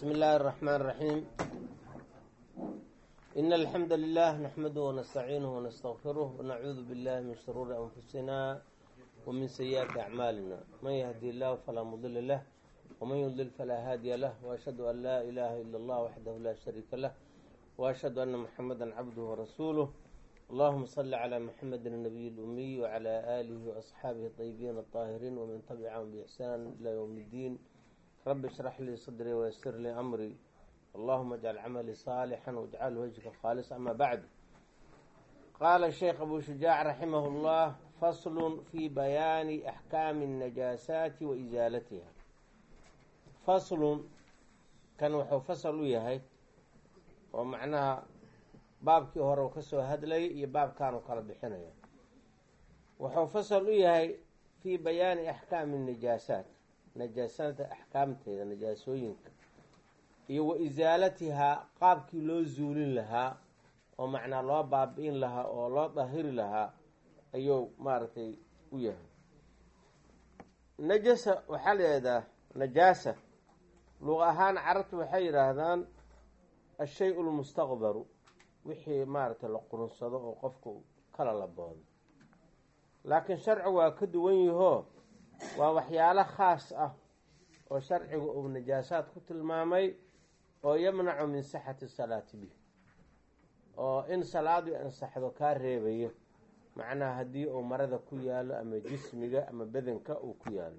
بسم الله الرحمن الرحيم إن الحمد لله نحمده ونستعينه ونستغفره ونعوذ بالله من شرور أنفسنا ومن سيئات أعمالنا من يهدي الله فلا مضل له ومن يضلل فلا هادي له وأشهد أن لا إله إلا الله وحده لا شريك له وأشهد أن محمدا عبده ورسوله اللهم صل على محمد النبي الأمي وعلى آله وأصحابه الطيبين الطاهرين ومن تبعهم بإحسان إلى يوم الدين رب اشرح لي صدري ويسر لي أمري اللهم اجعل عملي صالحا واجعل وجهك خالصا أما بعد قال الشيخ أبو شجاع رحمه الله فصل في بيان أحكام النجاسات وإزالتها فصل كان وxuu fasl u yahay oo macnaha baabkii hore uu kasoo hadlayay iyo baabkan uu kala bixinaya wuxuu fasal u yahay fii bayaani axkaami najaasaat najaasada axkaamteeda najaasooyinka iyo wa isaalatihaa qaabkii loo zuulin lahaa oo macnaa loo baabi-in lahaa oo loo dahiri lahaa ayuu maaragtay u yahay najasa waxaa la yihahdaa najaasa luq ahaan carabtu waxay yidhaahdaan ashay lmustaqbaru wixii maaragtay la qurunsado oo qofku kala laboodo laakiin sharcigu waa ka duwan yahoo waa waxyaalo khaas ah oo sharcigu uu najaasaad ku tilmaamay oo yamnacu min sixati salaati bih oo in salaadu ansaxdo kaa reebayo macnaha haddii uu marada ku yaalo ama jismiga ama bedanka uu ku yaalo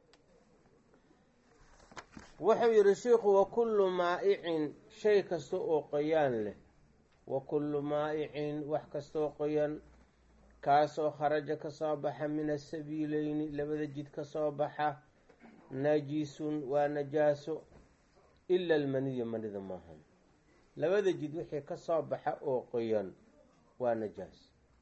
wuxuu yihi sheikhu wakullu maa'icin shay kasta oo qoyaan leh wa kullu maa'icin wax kastaoo qoyan kaasoo kharaja ka soo baxa min asabiileyni labada jid ka soo baxa najisun waa najaaso ila almaniya manida maahan labada jid wixii ka soo baxa oo qoyan waa najaas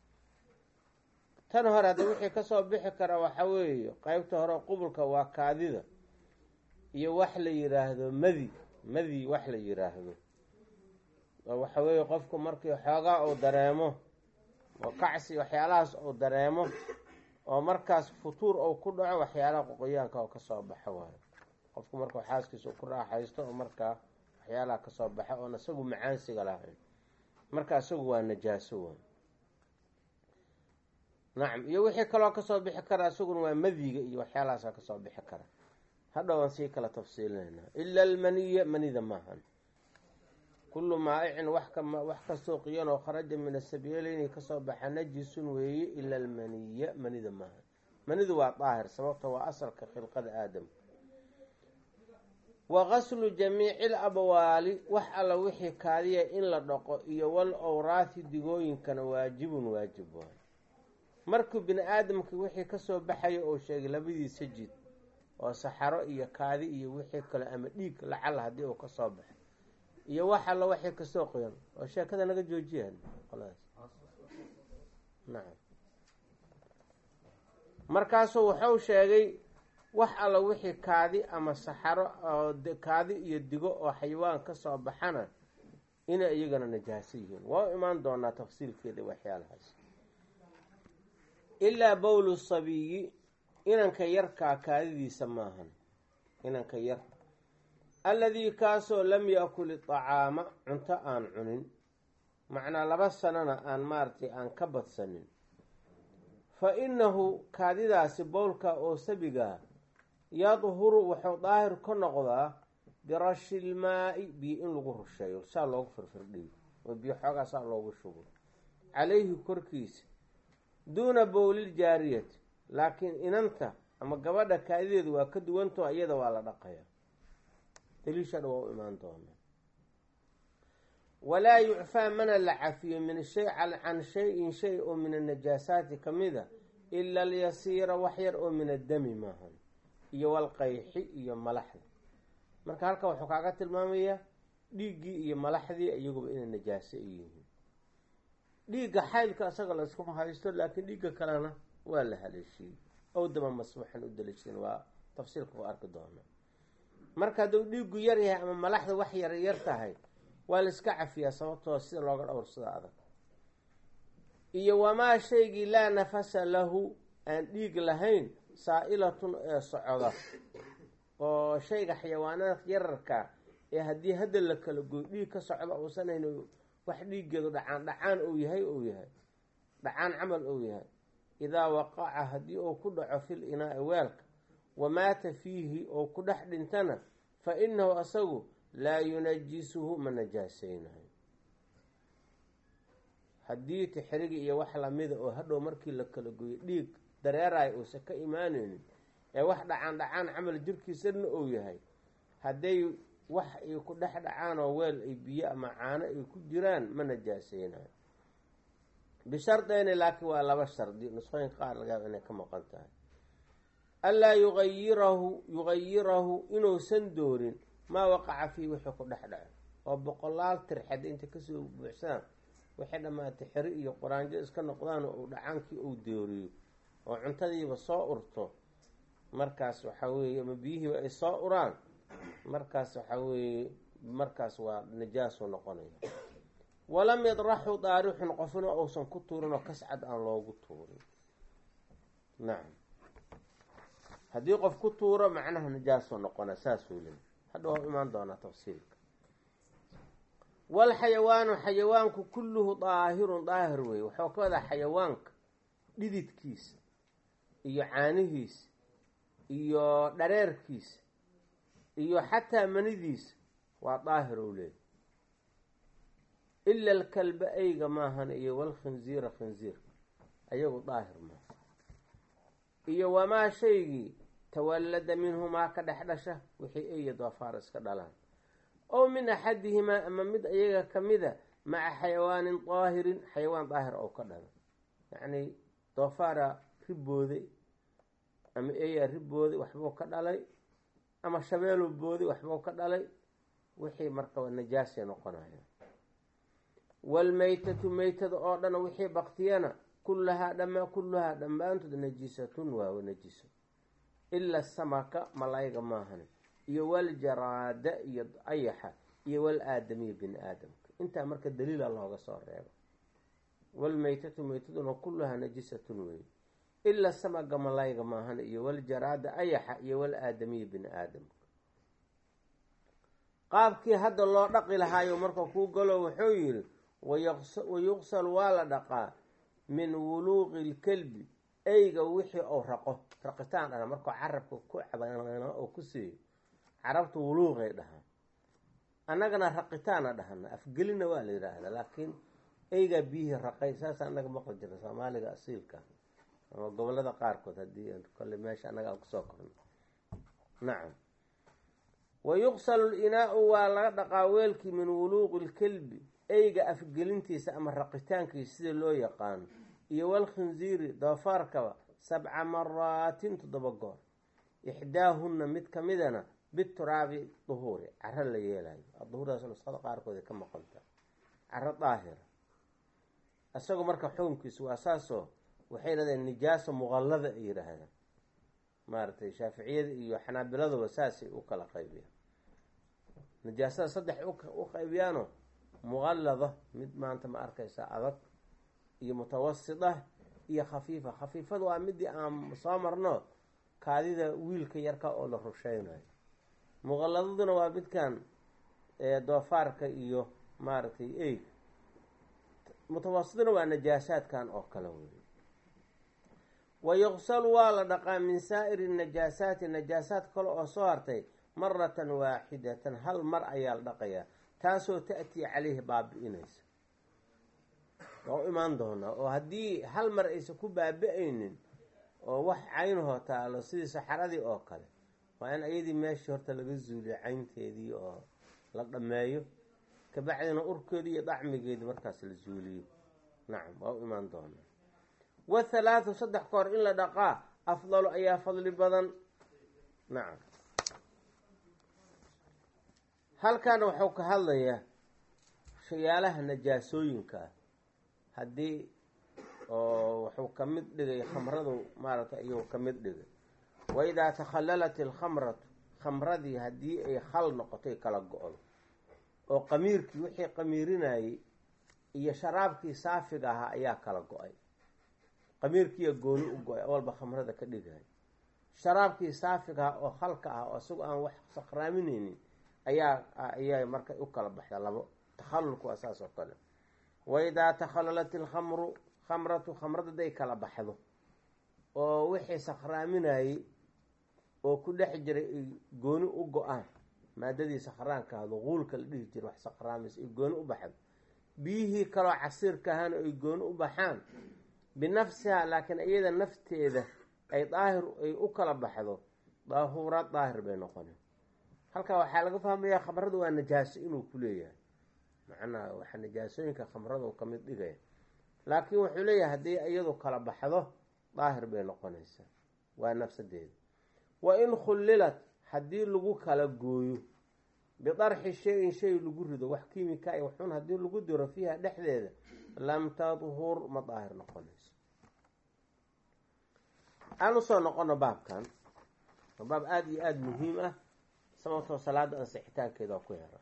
tan hore hadda wixii kasoo bixi kara waxa weeye qeybta hore qubulka waa kaadida iyo wax la yiraahdo madi madi wax la yiraahdo oo waxa weeye qofku markii xoogaa uu dareemo oo kacsi waxyaalahaas uu dareemo oo markaas futuur ou ku dhaco waxyaalaha qoqoyaanka oo kasoo baxa waayo qofku markuu xaaskiisa ku raaxaysto oo markaa waxyaalaha kasoo baxa oon isagu macaansiga lahayn marka isagu waa najaaso waay nacam iyo wixii kaloo kasoo bixi kara isaguna waa madiga iyo waxyaalahaasa kasoo bixi kara hadhow aan sii kala tafsiilinayna ila almaniya manida maahan kullu maa'icin wax kastoo qiyan oo kharaja min asabiileyni kasoo baxa najisun weeye ila almaniya manida maahan manidu waa daahir sababta waa asalka khilqada aadam wa gaslu jamiici labwaali wax alla wixii kaadiya in la dhaqo iyo wal owraathi digooyinkana waajibun waajib waay markuu bini aadamka wixii kasoo baxaya oo sheegay labadiisa jid oo saxaro iyo kaadi iyo wixii kale ama dhiig lacal haddii uu kasoo baxo iyo wax alla waxay kasoo qoyan oo sheekada naga joojiyaan qoladaas nacam markaasuu wuxuu sheegay wax alla wixii kaadi ama saxaro oo kaadi iyo digo oo xayawaan kasoo baxana inay iyagana najaaso yihiin waa u imaan doonaa tafsiilkeeda waxyaalahaas ilaa bowlu sabiyi inanka yarkaa kaadidiisa maahan inanka yar alladii kaasoo lam yaakul iطacaama cunto aan cunin macnaa laba sanona aan maaratay aan ka badsanin fa innahu kaadidaasi bowlka oo sabigaa yadhuru wuxuu daahir ka noqdaa birashi ilmaa-i biyo in lagu rusheeyo saa loogu firfirdhiyo oo biyo xoogaa saa loogu shubo calayhi korkiisa duuna bowlil jaariyati laakiin inanta ama gabadha kaadideedu waa ka duwantao iyada waa la dhaqaya daliishadha waa u imaan doonaa walaa yucfaa mana la cafiyo min shay can shay-in shay oo min annajaasaati ka mida ila alyasiira wax yar oo min addami maahan iyo walqayxi iyo malaxda marka halka wuxuu kaaga tilmaamayaa dhiiggii iyo malaxdii iyaguba inay najaaso ay yihiin dhiigga xaydka isaga la iskuma haysto laakiin dhiigga kalena waa la haleeshiyey ow dama masbuuxan u daliishan waa tafsiilka u arki doonaa marka hadduu dhiiggu yar yahay ama malaxda wax yar yar tahay waa la iska cafiyaa sababtoo sida looga dhowrsada adag iyo wamaa shaygii laa nafasa lahu aan dhiig lahayn saa-ilatun ee socoda oo shayga xayawaanada yararka ee haddii hadda la kala goy dhiig ka socdo uusan hayn wax dhiiggeedu dhacaan dhacaan uu yahay uu yahay dhacaan camal uu yahay idaa waqaca haddii uu ku dhaco fil inaa'i weelka wamaata fiihi oo ku dhex dhintana fa inahu asagu laa yunajisuhu ma najaaseynayo haddii tixrigi iyo wax lamida oo hadhow markii la kala goyo dhiig dareerayo uusan ka imaaneynin ee wax dhacaan dhacaan camal jirkiisana uu yahay hadday wax ay ku dhex dhacaan oo weel ay biyo ama caano ay ku jiraan ma najaaseynayo bishardeyni laakiin waa laba shardi nusqooyinka qaar lagaaba inay ka maqan tahay anlaa yuayirahu yugayirahu inuusan doorin maa waqaca fiihi wixii ku dhex dhaco oo boqolaal tirxed inta kasoo buuxsaan waxay dhammaatay xeri iyo quraanjo iska noqdaan uu dhacaankii uu dooriyo oo cuntadiiba soo urto markaas waxaa weeye ama biyihiiba ay soo uraan markaas waxaa weeye markaas waa najaasu noqonaya walam yadraxu daarixun qofna uusan ku tuurin oo kascad aan loogu tuurin nacam haddii qof ku tuuro macnaha najaasu noqona saasuu leey hadha waa imaan doonaa tafsiilka walxayawaanu xayawaanku kulluhu daahirun daahir weeye waxuu ka wadaa xayawaanka dhididkiisa iyo caanihiisa iyo dhareerkiisa iyo xataa manidiisa waa daahir ou leeyahy ila alkalba eyga maahan iyo walkhinziira khinziirka ayagu daahir maaha iyo wamaa shaygii tawallada minhumaa ka dhex dhasha wixii eya doofaar iska dhalaan ow min axadihimaa ama mid ayaga kamida maca xayawaanin daahirin xayawaan daahir oo ka dhalo yacni doofaara ribooday ama eyaa ribooday waxbuu ka dhalay ama shabeelu booday waxbuu ka dhalay wixii marka najaasay noqonaya waalmaytatu maytada oo dhan wixii baktiyana kullahaa dhama kulluhaa dhammaantood najisatun waa najiso ila samaka malayga maahan iyo waljaraada iyo ayaxa iyo wal aadamiya bini aadamka intaa marka daliila looga soo reebo walmaytatu maytaduna kulluhaa najisatun weeye ila samaga malayga maahan iyo waljaraada ayaxa iyo wal aadamiya bini aadamka qaabkii hadda loo dhaqi lahaayo marka kuu galo wuxuu yidhi wayuqsal waa la dhaqaa min wuluuqi lkelbi eyga wixii ou raqo raqitaan dhana markuu carabka ku cabana oo ku siiyo carabta wuluuqay dhahaan annagana raqitaana dhahana afgelina waa la yidhaahdaa laakiin eygaa biyihii raqay saasa annaga maqli jira soomaaliga asiilka ama gobolada qaarkood haddii kolle meesha annaga aan kusoo korno nacam wayuqsalu linaau waa laga dhaqaa weelkii min wuluuqi lkelbi eyga afgelintiisa ama raqitaankiisa sida loo yaqaano iyo walkhinziiri doofaarkaba sabca maraatin toddoba goor ixdaahunna mid kamidana bituraabi duhuuri caro la yeelayo duhuurdaas nusqada qaarkood ka maqanta caro daahira isagu marka xukunkiisu waa saasoo waxay yidhahdeen nijaasa muqallada ay yidhaahdaan maaragtay shaaficiyada iyo xanaabiladuba saasay u kala qaybiyaan nijaasada saddex u qaybiyaano muqallada mid maanta ma arkaysa adag iyo mutawasita iyo khafiifa khafiifada waa midii aan soo marno kaadida wiilka yarka oo la rusheynayo muqalladaduna waa midkan doofaarka iyo maaragtay eyg mutawasituna waa najaasaadkan oo kale wey wayuqsalu waa la dhaqaa min saa'iri najaasaati najaasaad kale oo soo hartay maratan waaxidatan hal mar ayaa la dhaqayaa taasoo ta'tii caleyhi baabi-inaysa waa u imaan doonaa oo haddii hal mar aysan ku baabi-aynin oo wax caynahoo taalo sidii saxaradii oo kale waa in ayadii meeshii horta laga zuuliyo caynteedii oo la dhammeeyo kabacdina urkeedii iyo dacmigeedii markaas la zuuliyo nacam waa u imaan doonaa wathalaathu saddex koor in la dhaqaa afdalu ayaa fadli badan nacam halkaana wuxuu ka hadlayaa shayaalaha najaasooyinka ah haddii oo wuxuu ka mid dhigay khamradu maaragtay ayuu ka mid dhigay wa idaa takhallalat ilkhamratu khamradii haddii ay khal noqotay kala go-do oo qamiirkii wixii qamiirinayey iyo sharaabkii saafiga ahaa ayaa kala go-ay qamiirkiiya gooni u go-ay awalba khamrada ka dhigay sharaabkii saafiga ah oo khalka ah oo isagu aan wax sakraamineynin ayaa ayay marka u kala baxda labo takhallulku waa saas oo kale waidaa takhallalat ilkhamru khamratu khamrada haday kala baxdo oo wixii sakhraaminayey oo ku dhex jiray ay gooni u go-aan maadadii sakhraanka ahdo quulka la dhihi jiray wax sakhraamaysa ay gooni u baxdo biyihii kaloo casiirka ahaana ay gooni u baxaan binafsihaa laakiin iyada nafteeda ay daahir ay u kala baxdo daahuura daahir bay noqoneen halkaa waxaa laga fahmayaa khamradu waa najaaso inuu ku leeyahay macnaha waxaa najaasooyinka khamradu ka mid dhigaya laakiin wuxuu leeyahay haddii iyadu kala baxdo daahir bay noqonaysaa waa nafsadeeda wa in khullilat haddii lagu kala gooyo bidarxi shay-in shay lagu rido wax kiimika ay waxun haddii lagu diro fiiha dhexdeeda lam tadhur ma daahir noqonayso aan usoo noqono baabkan waa baab aada iyo aada muhiim ah sababtoo salaada ansixitaankeeda waa ku yara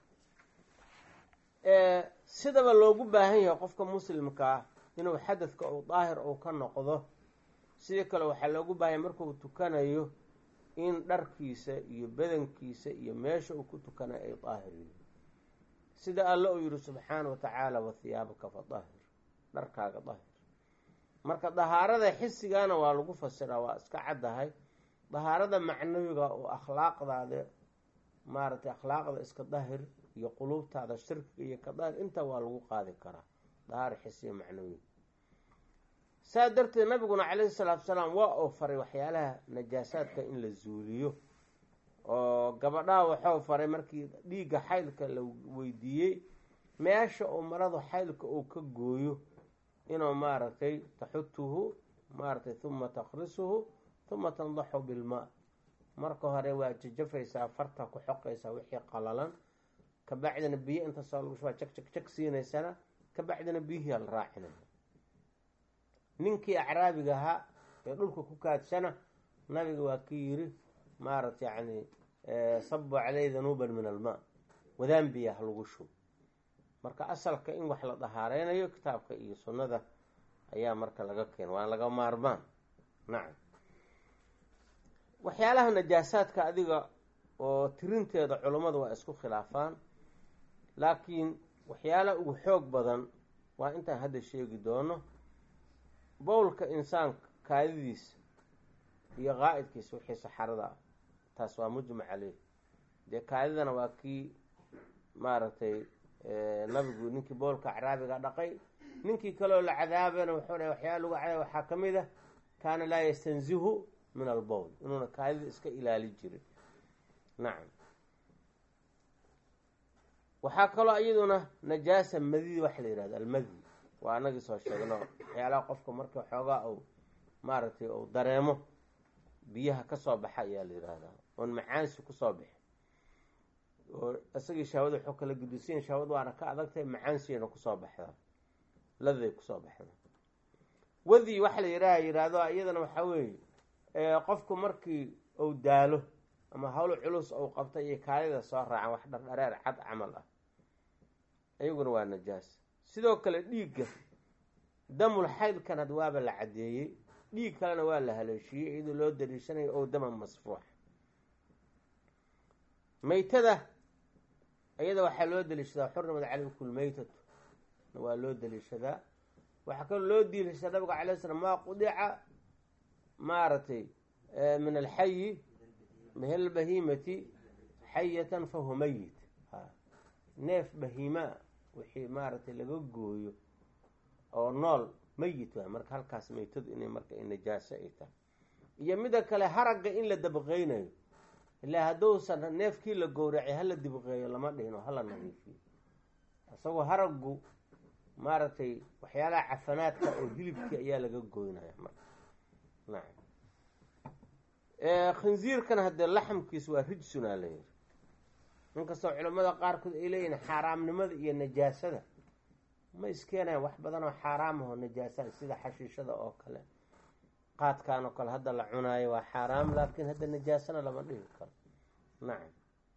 sidaba loogu baahan yahay qofka muslimka ah inuu xadadka uu daahir uu ka noqdo sidii kale waxaa loogu baahanya markuu tukanayo in dharkiisa iyo badankiisa iyo meesha uu ku tukanayo ay daahir yihiin sida alle uu yihi subxaana wa tacaala wa hiyaabaka fa daahir dharkaaga daahir marka dahaarada xisigana waa lagu fasiraa waa iska caddahay dahaarada macnawiga oo akhlaaqdaada maaragtay akhlaaqda iska dahir iyo quluubtaada shirkiga iyo ka dahir inta waa lagu qaadi karaa dahaar xisiya macnawiga saa darteed nabiguna calayhi salaatu salaam waa uu faray waxyaalaha najaasaadka in la zuuliyo oo gabadhaha waxuu faray markii dhiigga xaylka la weydiiyey meesha uu maradu xaylka uu ka gooyo inuu maaragtay taxutuhu maaragtay huma takrisuhu huma tandaxu bilmaa marka hore waa jajafaysaa farta ku xoqaysaa wixii qalalan kabacdina biyo inta soo lagu shubaa jag jag jag siinaysana kabacdina biyihii la raacinaya ninkii acraabiga ahaa ee dhulka ku kaadsana nabiga waa ki yiri maaragta yacni sabu caleyh danuuban min almaa wadaan biya ha lagu shub marka asalka in wax la dahaareynayo kitaabka iyo sunnada ayaa marka laga keena waa laga maarmaan nacam waxyaalaha najaasaadka adiga oo tirinteeda culummadu waa isku khilaafaan laakiin waxyaalaha ugu xoog badan waa intaan hadda sheegi doono bowlka insaanka kaadidiisa iyo qaa'idkiisa wixii saxarada ah taas waa mujmac caleyh dee kaadidana waa kii maaragtay nabigu ninkii bowlka acraabiga dhaqay ninkii kaleoo la cadaabana wuxuu dhahay waxyaala lagu cadaaba waxaa ka mid ah kaana laa yastanzihu min albowl inuuna kaadida iska ilaali jirin nacam waxaa kaloo iyaduna najaasa madidi waxa la yihahdo almadi waa anagii soo sheegno waxyaalaha qofka marka xoogaa uu maaragtay uu dareemo biyaha kasoo baxa ayaa la yihahdaa oon macaansi kusoo bixi oo isagii shahwada wuxuu kala gudisiin shahwad waana ka adagtahay macaansiina kusoo baxdaa ladaday kusoo baxda wadi waxa la yidhaha yihahdo iyadana waxaa weeye qofku markii uu daalo ama hawl culus uu qabta iyo kaalida soo raacan wax dhardhareer cad camal ah iyaguna waa najaas sidoo kale dhiigga damul xaydkan had waaba la caddeeyey dhiig kalena waa la haleeshiiyey iyadoo loo daliishanayo oo dama masfuux maytada iyada waxaa loo daliishadaa xurnimad calaykum lmaytatu waa loo daliishadaa waxaa kaloo loo daliishadaa nabiga calay slam maa qudica maaragtay min alxayi min albahimati xayatan fahuwa mayit neef bahiimaa wixii maaragtay laga gooyo oo nool mayit waay marka halkaas maytadu inay marka najaaso ay tahay iyo mida kale haragga in la dabqeynayo ilaa hadduusan neefkii la gowracay hala dibqeeyo lama dhihino hala nadiifiyo isagoo haraggu maaragtay waxyaalaha cafanaadka oo hilibkii ayaa laga goynaya marka nacam khinziirkana haddee laxamkiis waa rijsunaa la yiri inkastoo culamada qaarkood ay leeyihin xaaraamnimada iyo najaasada ma iskeenayan wax badan oo xaaraam aho najaasaan sida xashiishada oo kale qaadkan oo kale hadda la cunaayo waa xaaraam laakiin hadda najaasana lama dhihi karo nacam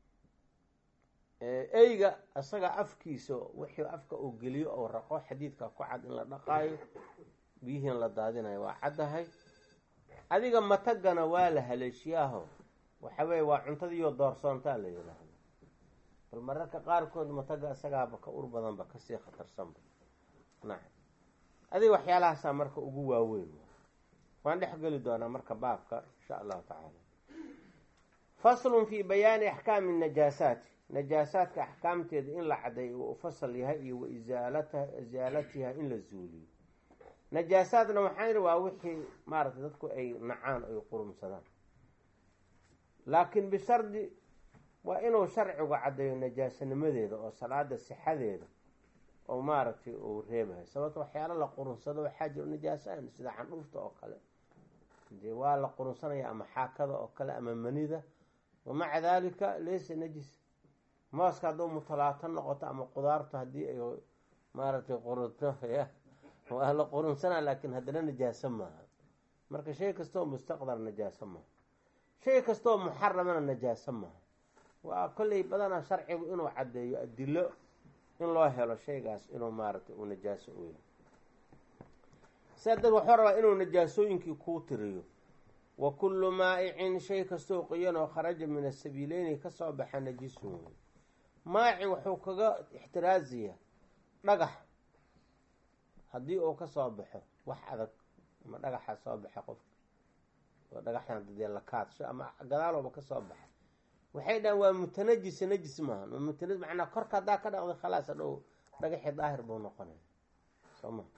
eyga isaga afkiisa wixii afka uu geliyo oo raqo xadiidka ku cad in la dhaqaayo biyihiin la daadinayo waa caddahay adiga matagana waa la haleeshiyaaho waxa weeye waa cuntadiiyo doorsoontaa la yidhaahdo bal mararka qaarkood mataga isagaaba ka ur badanba kasii khatarsanba nacam adiga waxyaalahaasaa marka ugu waaweyn waan dhex geli doonaa marka baabka insha allahu tacaala faslun fi bayaani axkaami najaasaati najaasaadka axkaamteeda in la cadeeyo uu fasal yahay iyo wa isaalata isaalatiha in la zuuliyo najaasaadna waxaa yidhi waa wixii maaragtay dadku ay nacaan ay qurumsadaan laakiin bishardi waa inuu sharcigu caddeeyo najaasanimadeeda oo salaada sixadeeda oo maaragtay uu reebahay sababto waxyaalo la qurunsado waxaa jiro najaasaan sida candhuufta oo kale dee waa la qurunsanaya ama xaakada oo kale ama manida wamaca daalika laysa najis mooska hadduu mutalaato noqoto ama qudaartu haddii ay maaragtay qurunto ya waa la qurunsanaa laakiin haddana najaaso maaha marka shay kastaoo mustaqdar najaaso maaha shay kastaoo muxaramana najaaso maaha waa kolley badanaa sharcigu inuu caddeeyo adilo in loo helo shaygaas inuu maaragtay uu najaaso u yahay sidaa dad waxuu rabaa inuu najaasooyinkii kuu tiriyo wa kullu maa'icin shay kastoo qoyan oo kharaja min asabiileyni kasoo baxa najisun wey maaci wuxuu kaga ixtiraaziyaa dhagax haddii uu kasoo baxo wax adag ama dhagaxa soo baxa qofka oo dhagaxdan dadee la kaadsho ama gadaalooba kasoo baxa waxay dhahan waa mutanajisa najis maaha waa mutana macnaa korka haddaa ka dhaqday khalaas hadhow dhagaxii daahir buu noqonaya soo ma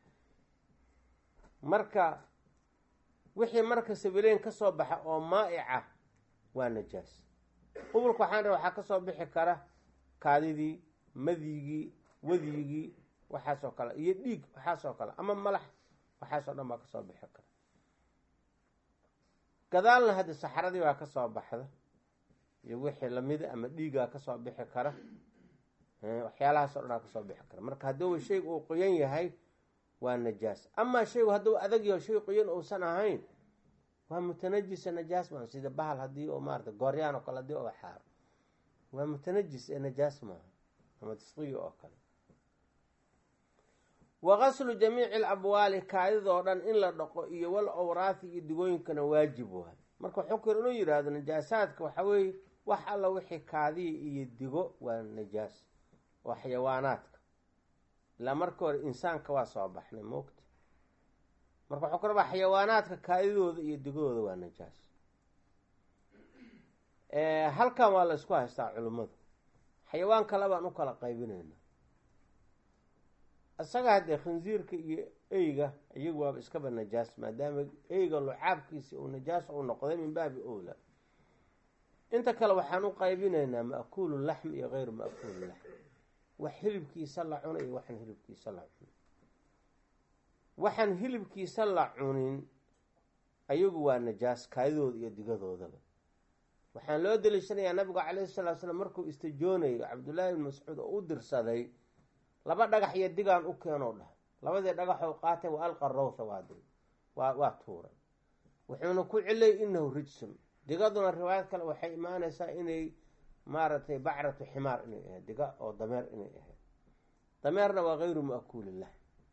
marka wixii marka sabileyn kasoo baxa oo maa'ica waa najaas qubulka waxaan rabaa waxaa kasoo bixi kara kaadidii madigii wadigii waxaasoo kale iyo dhiig waxaasoo kale ama malax waxaasoo dhan baa kasoo bixi kara gadaalna hadda saxradii baa kasoo baxda iyo wixii lamida ama dhiigaa kasoo bixi kara waxyaalahaasoo dhanaa kasoo bixi kara marka hadduu shayga uu qoyan yahay waa najaas amaa shaygu hadduu adag yaho shay qoyan uusan ahayn waa mutanajisa najaas maa sida bahal haddii oo maarata gooryaan oo kale hadii oo xaaro waa mutanajis ee najaas maaha ama tasqiyo oo kale wa qaslu jamiici alabwaali kaadidoo dhan in la dhaqo iyo wal awraathi iyo digooyinkana waajib waay marka wuxuu kale inuu yidhaahdo najaasaadka waxaa weeye wax alla wixii kaadiya iyo digo waa najaas waa xayawaanaadka ilaa marka hore insaanka waa soo baxnay moogta marka waxuu ka rabaa xayawaanaadka kaadidooda iyo digadooda waa najaas halkan waa la isku haystaa culimmadu xayawaan kale baan u kala qaybinayna isaga haddee khinsiirka iyo eyga iyagu waaba iskaba najaas maadaama eyga lucaabkiisi uu najaas uu noqday min baabi owla inta kale waxaan u qaybinaynaa ma'kuulu laxm iyo gayru ma'kuulu laxm wax hilibkiisa la cuno iyo waxaan hilibkiisa la cunin waxaan hilibkiisa la cunin ayagu waa najaas kaadidooda iyo digadoodaba waxaan loo daliishanayaa nabigu calayhi salatu slam markuu istijoonayo cabdullaahi ibn mascuud oo u dirsaday laba dhagax iyo digaan u keenoo dhah labadii dhagaxoo qaatay wa alqa rawtha waa waa waa tuuray wuxuuna ku celiyay inahu rijsun digaduna riwaayad kale waxay imaanaysaa inay maaragtay bacratu ximaar inay ahayd diga oo dameer inay ahayd dameerna waa gayru ma'kuulillah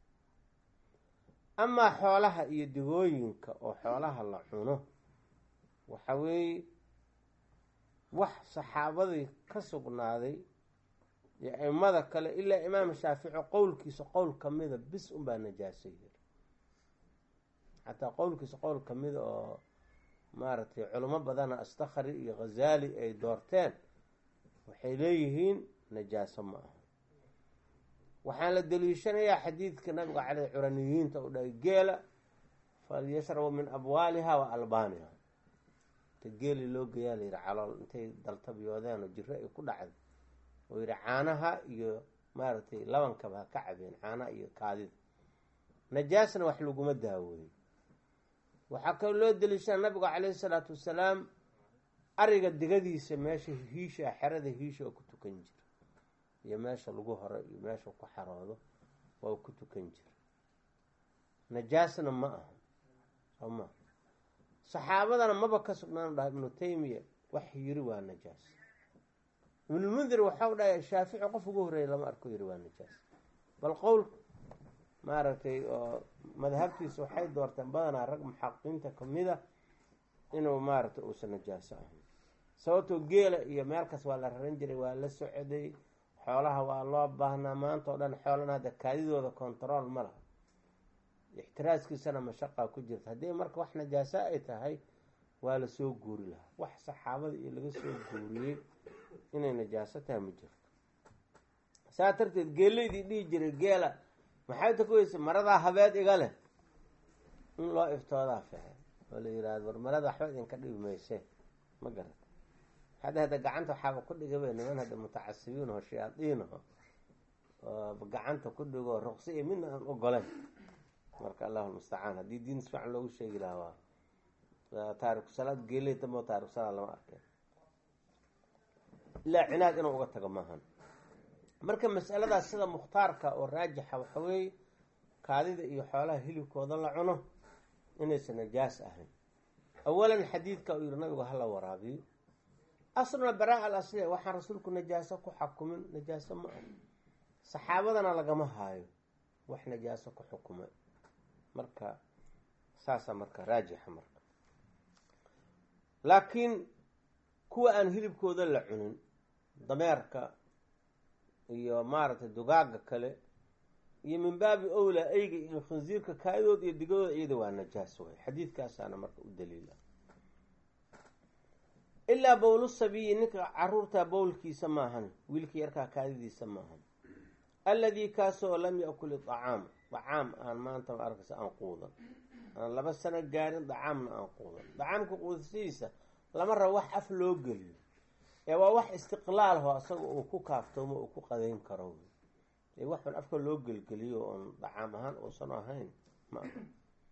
amaa xoolaha iyo digooyinka oo xoolaha la cuno waxa weeye wax saxaabadii ka sugnaaday iyo aimada kale ilaa imaam shaafici qowlkiisa qowl kamida bis unbaa najaasa yiri xataa qowlkiisa qowl kamida oo maaragtay culimo badana astakri iyo khazali ay doorteen waxay leeyihiin najaaso ma aha waxaan la daliishanayaa xadiidka nabiga caley curaniyiinta u dhahay geela falyashrabu min abwaaliha wa albaaniha inta geeli loo geeyaa la yihi calool intay daltabiyoodeen oo jiro ay ku dhacday oo yihi caanaha iyo maaragtay labankaba ha ka cabeen caanaha iyo kaadida najaasna wax laguma daaweeyo waxaa kaloo loo daliishaa nabigu calayhi salaatu wasalaam ariga digadiisa meesha hiisha xerada hiisha oo ku tukan jira iyo meesha lagu horo iyo meesha ku xaroodo waa ku tukan jira najaasna ma aha soo ma saxaabadana maba ka sugnaan dhaha ibnu taymiya wax yiri waa najaas ibnulmundir waxau dhahay shaafici qof ugu horreeya lama arko yiri waa najaas bal qowl maaragtay oo madhabtiisa waxay doorteen badanaa rag muxaqiqiinta kamida inuu maaragtay uusan najaaso ahayn sababtoo geela iyo meelkas waa la raran jiray waa la socday xoolaha waa loo baahnaa maanta oo dhan xoolana hadda kaadidooda control ma laha ixtiraaskiisana mashaqaa ku jirta haddii marka wax najaasa ay tahay waa lasoo guuri lahaa wax saxaabada iyo laga soo guuriyey inay najaaso tahay ma jirto saa darteed geelaydii dhihi jiray geela maxay ta kuweysa maradaa habeed iga leh in loo iftoodaa fiican oo la yihahdo war marada waxba idinka dhibi mayse ma garat hadda hadda gacanta waxaaba ku dhigaba niman hadda mutacasibiin oo shayaadiin aho oo gacanta ku dhigo ruqsi iyo midna aan ogolayn marka allahu lmustacaan haddii diin si fiican loogu sheegi lahaa waa taariku salaad geeley dambe taariku salaad lama arkeen ilaa cinaad inuu uga tago maahan marka masaladaas sida mukhtaarka oo raajixa waxa weeye kaadida iyo xoolaha hilibkooda la cuno inaysan najaas ahayn awalan xadiidka uu yihi nabigu hala waraabiyo asluna baraa al asliya waxaan rasuulku najaaso ku xakumin najaaso ma ah saxaabadana lagama haayo wax najaaso ku xukuma marka saasa marka raajixa marka laakiin kuwa aan hilibkooda la cunin dameerka iyo maaragtay dugaaga kale iyo min baabi owla eyga iyo khinsiirka kaadooda iyo digadooda iyada waa najaas way xadiidkaasaana marka u daliila ilaa bowlu sabiyi ninka caruurta bowlkiisa maahan wiilka yarkaa kaadidiisa maahan alladii kaasoo lam yakul idacaam dacaam aan maanta ma arkaysa aan quudan aan laba sano gaarin dacaamna aan quudan dacaamka quudasidiisa lama rabo wax af loo geliyo ee waa wax istiqlaalho asaga uu ku kaaftoomo uu ku qadayn karo ee waxban afka loo gelgeliyo oon dacaam ahaan uusan ahayn ma aha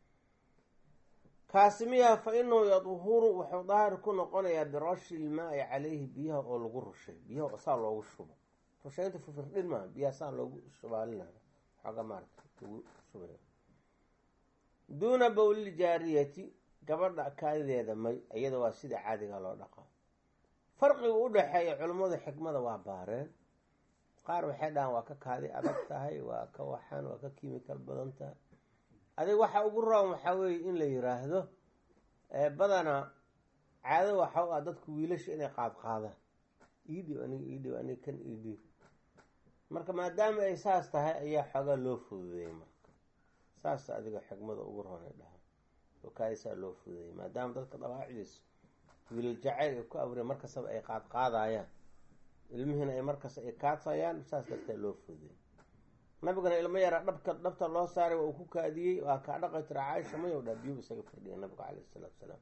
kaasi miyaa fa inahu yadhuru wuxuu daahir ku noqonayaa birashi ilmaai caleyhi biyaha oo lagu rushay biyaha saa loogu shubo rushaynta fifirdhin maa biyaha saa loogu shubaalinayo xooga maarata lagu shubay duuna bowlil jaariyati gabadha kaadideeda may iyada waa sida caadiga loo dhaqaa farqiga u dhexeeya culimmada xikmada waa baareen qaar waxay dhahaan waa ka kaadi adag tahay waa ka waxaan waa ka kimikal badan tahay adig waxa ugu roon waxaa weeye in la yiraahdo badana caado waxa u ah dadku wiilasha inay qaad qaadaan iidhib aniga iidhib aniga kan iidhib marka maadaama ay saas tahay ayaa xoogaa loo fududeeyey marka saas adiga xikmada ugu roon ay dhahaan oo kaadisaa loo fududeeyey maadaama dadka dabaacdiisu wiilal jacayl ay ku abreen markastaba ay qaad qaadayaan ilmihiina ay markasta ay kaatayaan saas dartee loo fududeeyey nabigana ilmo yaraa dhabka dhabta loo saaray waa uu ku kaadiyey waa kaa dhaqay tira caaisha mayow dhaa biyuu isaga firdhiya nabigu caleyhi isalaatu salaam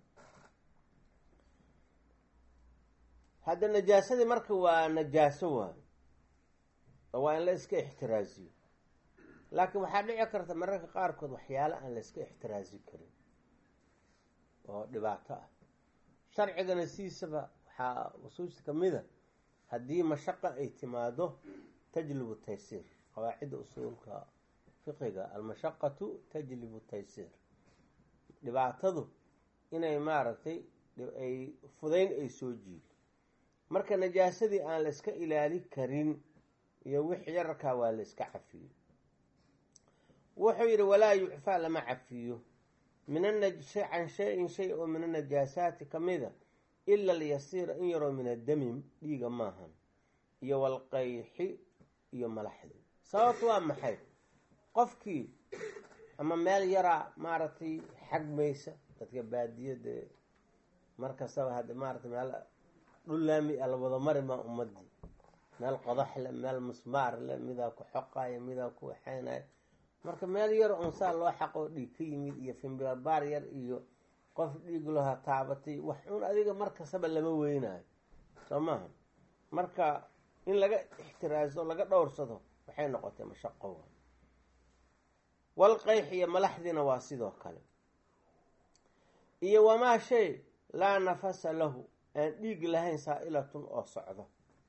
hadda najaasadii marka waa najaaso waayo oo waa in la iska ixtiraaziyo laakiin waxaa dhici karta mararka qaarkood waxyaalo aan la iska ixtiraazi karin oo dhibaato ah sharcigana siisaba waxaa usuusta kamida haddii mashaqa ay timaado tajlibu taysiir qawaacidda usuulka fiqiga almashaqatu tajlibu taysiir dhibaatadu inay maaragtay ay fudayn ay soo jiido marka najaasadii aan la iska ilaali karin iyo wix yararkaa waa la iska cafiyo wuxuu yidhi walaa yucfaa lama cafiyo min can shay-in shay oo min anajaasaati kamida ila alyasiira in yaroo min addami dhiiga maahan iyo walqayxi iyo malaxdi sababtu waa maxay qofkii ama meel yaraa maaragtay xagmaysa dadka baadiyada markastaba hadda maaragtay meel dhullaami a la wada mari maa ummadii meel qodax le meel musmaar le midaa ku xoqayo midaa ku waxaynayo marka meel yar oon saa loo xaqoo dhiig ka yimid iyo fimbibaar yar iyo qof dhiig laha taabatay wax un adiga markastaba lama weynayo soo maaha marka in laga ixtiraaso laga dhowrsado waxay noqotay mashaqo walqayx iyo malaxdiina waa sidoo kale iyo wamaa shay laa nafasa lahu aan dhiig lahayn saa-ilatun oo socdo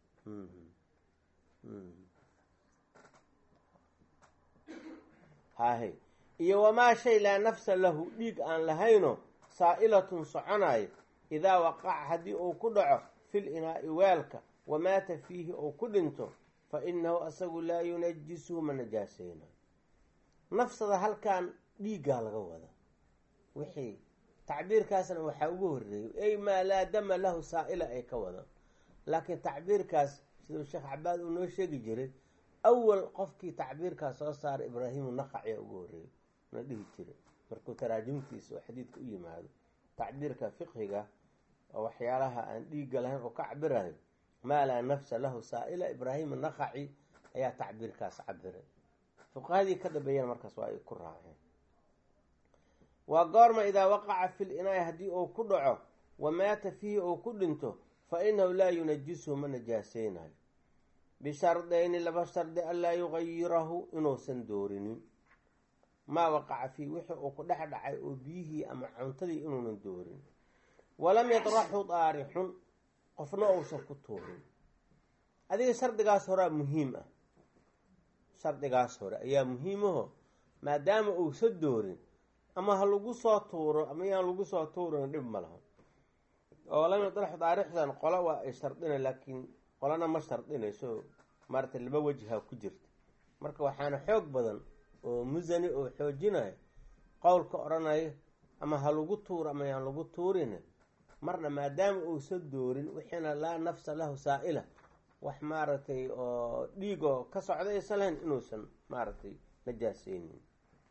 hahe iyo wamaa shay laa nafsa lahu dhiig aan lahayno saa-ilatun soconayo idaa waqaca haddii uu ku dhaco fil inaa-i weelka wamaata fiihi ou ku dhinto fa inahu asagu laa yunajisuhu ma najaaseyna nafsada halkan dhiiggaa laga wada wixii tacbiirkaasna waxaa ugu horeeyey ey maa laa dama lahu saa-ila ay ka wadaan laakiin tacbiirkaas siduu sheekh cabaad uu noo sheegi jiray awal qofkii tacbiirkaas soo saaray ibraahimu naqaciya ugu horeeyey na dhihi jiray markuu taraajumtiisa oo xadiidka u yimaado tacbiirka fiqhiga oo waxyaalaha aan dhiigga lahayn oo ka cabirayo maa laa nafsa lahu saa-ila ibraahima naqaci ayaa tacbiirkaas cabiray fuqahadii ka dambeeyana markaas waa ay ku raaceen waa goorma idaa waqaca fil inaaya haddii uu ku dhaco wa maata fiihi uu ku dhinto fa inahu laa yunajisuhu ma najaaseynayo bishardayni laba shardi anlaa yugayirahu inuusan doorinin maa waqaca fiihi wixii uu ku dhex dhacay oo biyihii ama cuntadii inuunan doorin walam yadraxu daarixun qofna uusan ku tuurin adiga shardigaas horea muhiim ah shardigaas hore ayaa muhiimaho maadaama uusan doorin ama ha lagu soo tuuro ama yaan lagu soo tuurin dhib ma laha oo lam yadraxu daarixdan qola waa ay shardina laakiin qolana ma shardinayso maarata laba wajha ku jirta marka waxaana xoog badan oo musani oo xoojinaya qowlka odhanaya ama ha lagu tuuro ama yaan lagu tuurin marna maadaama uusan doorin wixiina laa nafsa lahu saa-ila wax maaragtay oo dhiigoo ka socda aysan lahayn inuusan maaragtay najaaseynin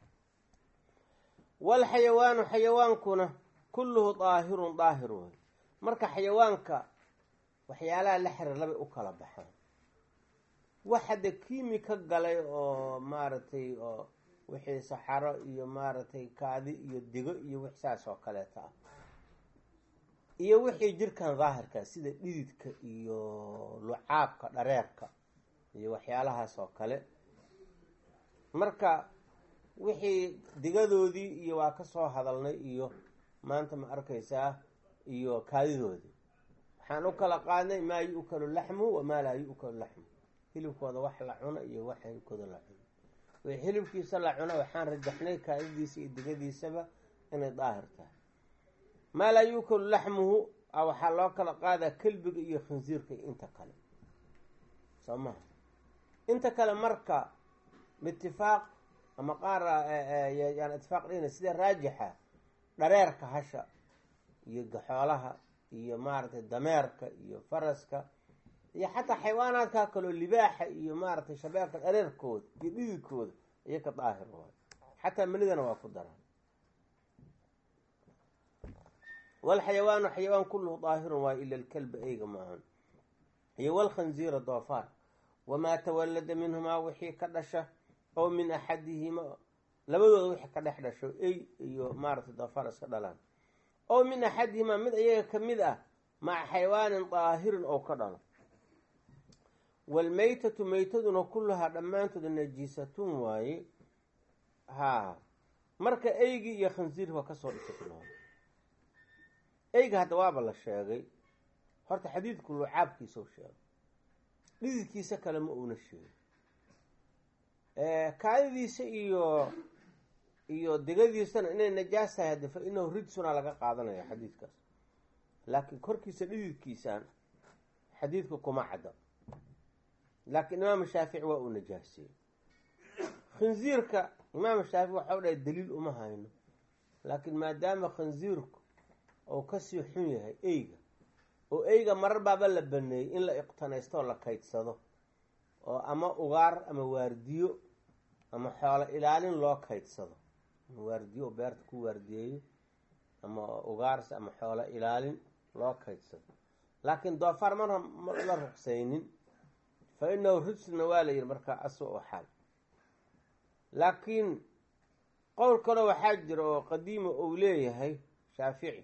walxayawaanu xayawaankuna kulluhu daahirun daahir wey marka xayawaanka waxyaalaha la xiriir labay u kala baxaan wax hadda kiimi ka galay oo maaragtay oo wixii saxaro iyo maaragtay kaadi iyo digo iyo wix saas oo kaleeta ah iyo wixii jirkan daahirka sida dhididka iyo lucaabka dhareerka iyo waxyaalahaas oo kale marka wixii digadoodii iyo waa ka soo hadalnay iyo maanta ma arkaysaa iyo kaadidoodii waxaan u kala qaadnay maa yu-kalu laxmuhu wamaa laa yu-kalu laxmuhu hilibkooda wax la cuno iyo wax hilibkooda la cuno way hilibkiisa la cuno waxaan rajaxnay kaadidiisa iyo digadiisaba inay daahir tahay maa laa yuukalu laxmuhu a waxaa loo kala qaadaa kelbiga iyo khinsiirka iyo inta kale soo maha inta kale marka itifaaq ama qaar yaan itifaaq dhihina sida raajixa dhareerka hasha iyo gaxoolaha iyo maaragtay dameerka iyo faraska iyo xataa xayawaanaadkaa kaleo libaaxa iyo maaragtay shabeelka dhareerkooda iyo dhididkooda iyo ka daahir waay xataa manidana waa ku daran walxayawaanu xayawaan kulluhu daahirun waayo ila alkalba eyga maahan iyo walkhanziira doofaar wamaa tawallada minhumaa wixii ka dhasha oo min axadihima labadooda wixii ka dhex dhasho ey iyo maaragtay doofaar iska dhalaan oo min axadihimaa mid iyaga ka mid ah maca xayawaanin daahirin oo ka dhalo waalmeytatu meytaduna kulluhaa dhammaantooda najiisatun waaye haa marka eygii iyo khansiir waa kasoo dhisatnaa eyga hadda waaba la sheegay horta xadiidku lucaabkiisau sheegay dhididkiisa kale ma uuna sheegin kaadidiisa iyo iyo digadiisana inay najaas tahay hadde fa inahu rijsuna laga qaadanaya xadiidkaas laakiin korkiisa dhididkiisaan xadiidka kuma cadda laakiin imaam shaafici waa uu najaasiyey khinsiirka imaam shaafici waxau dhahay daliil uma hayno laakiin maadaama khinsiirku ou kasii xun yahay eyga oo eyga marar baaba la baneeyey in la iqtanaysto oo la kaydsado oo ama ugaar ama waardiyo ama xoolo ilaalin loo kaydsado ama waardiyo oo beerta ku waardiyeeyo ama ugaarsi ama xoolo ilaalin loo kaydsado laakiin doofaar marna ma la ruqsaynin fa inahu rijsna waa la yihi markaa aswa oo xaal laakiin qowl kale waxaa jira oo qadiima uu leeyahay shaafici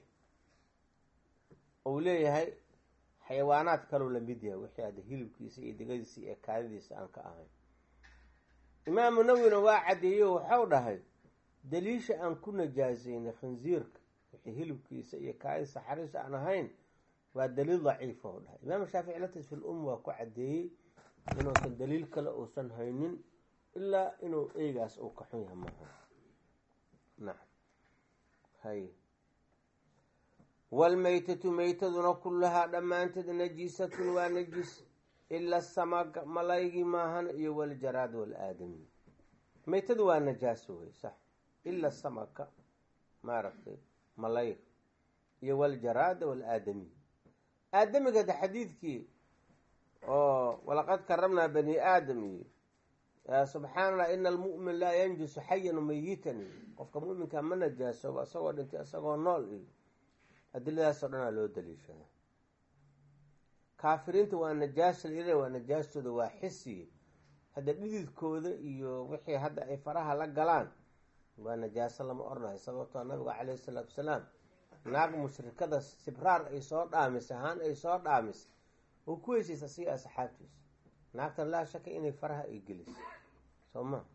uu leeyahay xayawaanaad kaleu lamid yahay wixii hadda hilibkiisa iyo digadiisa iyo kaadidiisa aan ka ahayn imaamu nawina waa caddeeyo waxau dhahay daliisha aan ku najaasaynay khinsiirka wixii hilibkiisa iyo kaadisa xariis aan ahayn waa daliil daciifa u dhahay imaamu shaafici latis fil um waa ku caddeeyey inuusan daliil kale uusan haynin ilaa inuu eygaas uu ka xun yahay maaha nacam hay waalmeytatu meytaduna kullahaa dhammaanteed najiisatun waa najiis ila samaga malaygii maahan iyo waljaraad walaadami meytadu waa najaaso wey sax ila samaka maaragtay malayg iyo waljaraada walaadamiy aadamiga de xadiidkii oo walaqad karamnaa bani aadam iyo subxaana allah ina almu'min laa yanjusu xayan mayitan iyo qofka mu'minka ma najaasoobo isagoo dhintay isagoo nool iyo adiladaasoo dhanaa loo daliishada kaafiriinta waa najaas layidha waa najaastooda waa xisiye hadda dhididkooda iyo wixii hadda ay faraha la galaan waa najaaso lama oranayo sababtoo nabiga caleyhi salaatu wasalaam naag mushrikada sibraar ay soo dhaamisay ahaan ay soo dhaamisay oo ku heshiisa siga asxaabtiisa naagtan laa shaka inay faraha ay gelisay soo ma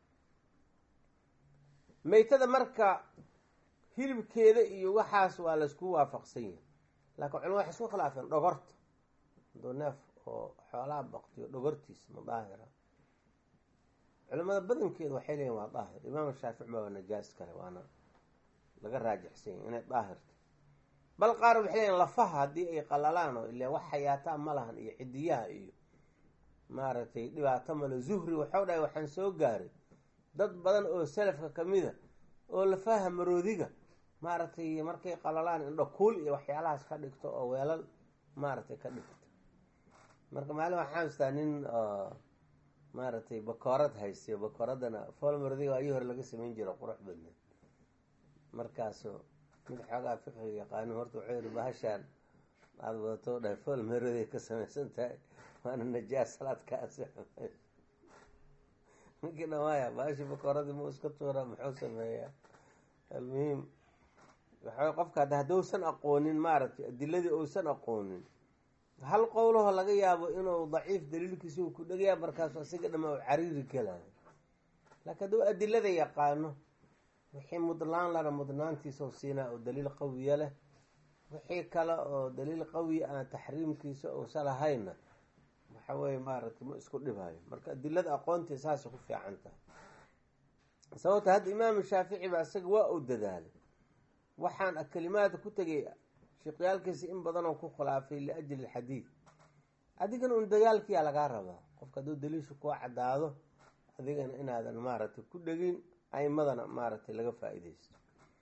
meytada marka hilibkeeda iyo waxaas waa laysku waafaqsan yahay laakiin culama waxay isku khilaafeen dhogorta haduu neef oo xoolaha baktiyo dhogortiisa ma daahira culamada badankeeda waxay leeyihin waa daahir imaam shaafic baa najaas kale waana laga raajixsan yahy inay daahirta bal qaar waxay leeyihin lafaha haddii ay qalalaan oo ilaa wax xayaataa ma lahan iyo cidiyaha iyo maaragtay dhibaato male zuhri waxau dhahay waxaan soo gaaray dad badan oo salafka kamida oo lafaha maroodiga maaragtay markay qalalaan indho kuul iyo waxyaalahaas ka dhigto oo weelal maaragtay ka dhigto marka maalin waxaan istaa nin maaragtay bakoorad haystiyo bakooradana fool maroodiga ayii hore laga samayn jiro qurux badneed markaasu mid xoogaa fiqiga yaqaanin horta wuxuu yihi bahashaan aada wadato dhahay fool maroodiga ka samaysan tahay waana najaas salaadka ansixi ninkii dhamaaya baashi bakooradii mu iska tuura muxuu sameeyaa almuhiim waxa qofka hadda haddousan aqoonin maaragtay adiladii ousan aqoonin hal qowlaho laga yaabo inuu daciif daliilkiisa uu ku dhegaya markaasu asiga dhama u cariiri gelayo laakiin hadduu adilada yaqaano wixii mudlaan lana mudnaantiisa siinaa oo daliil qawiya leh wixii kale oo daliil qawiya aan taxriimkiisa uusa lahayna waxa weye maaragtay ma isku dhibhayo marka adilada aqoontii saasay ku fiican tahay sababta hadda imaamu shaafici ba isaga waa uu dadaalay waxaan kelimaadka ku tegay sheekyaalkiisa in badanoo ku khilaafay liajli alxadiid adigana un dagaalkiyaa lagaa rabaa qofka hadduu daliisha kuu caddaado adigana inaadan maaragtay ku dhegin aimadana maaragtay laga faa-ideysto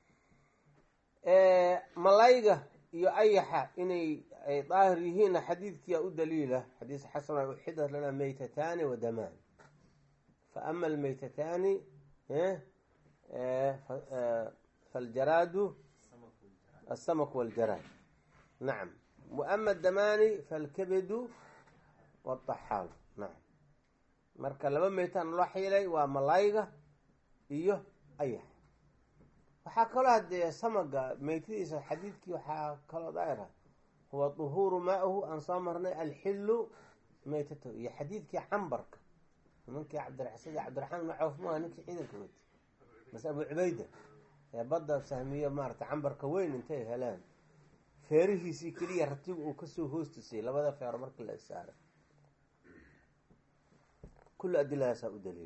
malayga iyo ayaxa inay ay daahir yihiinna xadiidkiyaa u daliila xadiis xasana uxidat lana meytataani wa damaan fa ama almeytataani faljaraadu aلsamk wاljaraad nacam waama adamaani falkabedu wاطaxaal nacam marka laba meytaan loo xiilay waa malayga iyo ayax waxaa kaloo haddee samaga meytadiisa xadiidkii waxaa kaloo daahira huwa duhuuru maa-hu aan soo marnay alxilu meytatahu iyo xadiidkii cambarka nimankii cabdiraxsad cabdiraxmaan ibn cawf maaha ninkii ciidanka wati bas abu cubayda ee badda sahmiyo maarata cambarka weyn intay heleen feerihiisii keliya ratigu uu kasoo hoostusay labada feero markii la saaray kulli adiladaasaa u daliila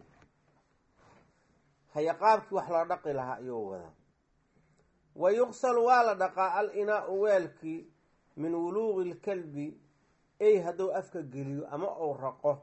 haya qaabkii wax loo dhaqi lahaa ayuu wadaa wa yuqsalu waa la dhaqaa al inaa-u weelkii min wuluuqi lkalbi ey hadduu afka geliyo ama uu raqo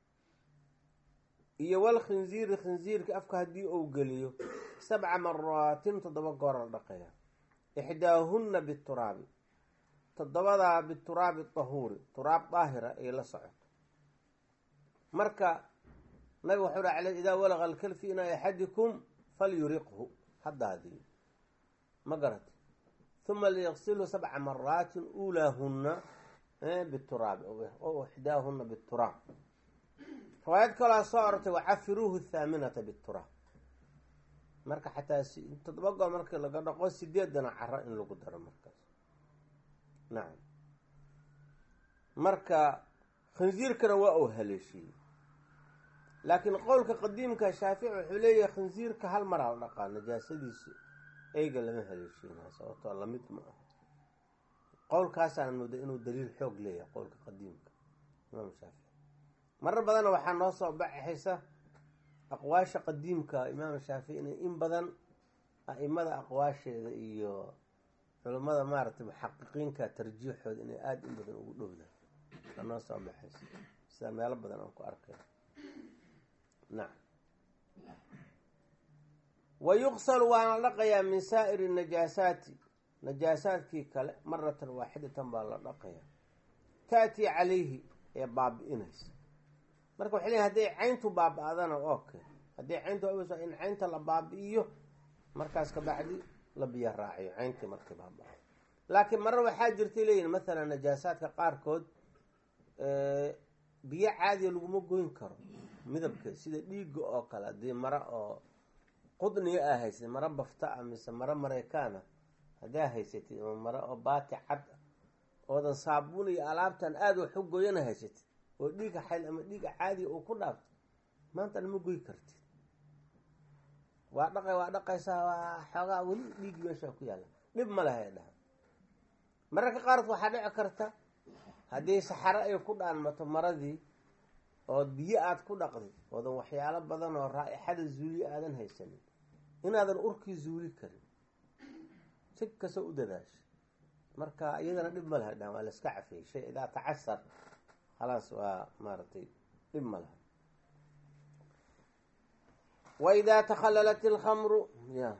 iyo wal khinziiri khinziirka afka haddii uu geliyo sabca maraatin toddoba goor la dhaqaya ixdaahunna bituraabi toddobadaa bituraabi tahuuri turaab daahira ay la socoto marka nabig waxau ha ale idaa walaqa alkal fi inaa axadikum falyuriqhu haddaadii ma garati huma liyaqsilhu sabca maraatin uulaahunna bituraabi o ixdaahunna bituraab riwaayad kalaa soo orortay wacafiruuhu thaaminata bituraab marka xataa toddoba goor markii laga dhaqo sideedana caro in lagu daro markaas nacam marka khinsiirkana waa uu haleeshiiyey laakiin qowlka qadiimka shaafici wuxuu leeyahay khinsiirka hal maraa la dhaqaa najaasadiisa eyga lama haleeshiinaa sababtoo lamid ma aha qowlkaasaan mooda inuu daliil xoog leeyahay qowlka qadiimka imaam shaafici marar badanna waxaa noo soo baxaysa aqwaasha qadiimka imaam shaafici inay in badan a-imada aqwaasheeda iyo culimmada maaragtay muxaqiqiinka tarjiixooda inay aada in badan ugu dhowdaan aa noo soo baxaysa sida meelo badan aan ku arkay nacam wa yuqsalu waana la dhaqayaa min saa'iri najaasaati najaasaadkii kale maratan waaxidatan baa la dhaqayaa ta'tii calayhi ee baabi-inaysa marka waxay leeyiin hadday cayntu baaba-dana okay haddii cayntu aweyso in caynta la baabi-iyo markaas kabacdi la biyo raaciyo cayntii markii baaba laakiin marar waxaa jirtay leeyihin mathalan najaasaadka qaarkood biyo caadiya laguma goyn karo midabkeed sida dhiigga oo kale haddii mara oo qudniga aa haysatid mara bafta a mise mara mareykaana haddaa haysatid ama mara oo baati cad oodan saabuun iyo alaabtan aada wax u goyana haysatid oo dhiiga xayl ama dhiiga caadiga uu ku dhaafto maantana ma goy kartid waa dhaqay waa dhaqaysaa waa xoogaa weli dhiigi meeshaa ku yaalla dhib ma leha dhaha mararka qaarkood waxaa dhici karta haddii saxaro ay ku dhaanmato maradii oo biyo aada ku dhaqday oodan waxyaalo badan oo raa-ixada zuuliye aadan haysanin inaadan urkii zuuli karin si kastoo u dadaasha marka iyadana dhib ma laha dhahan waa la iska cafiyey shay idaa tacasar khalaas waa maaragtay dhib ma laha wa idaa takhalalat ilkhamru ya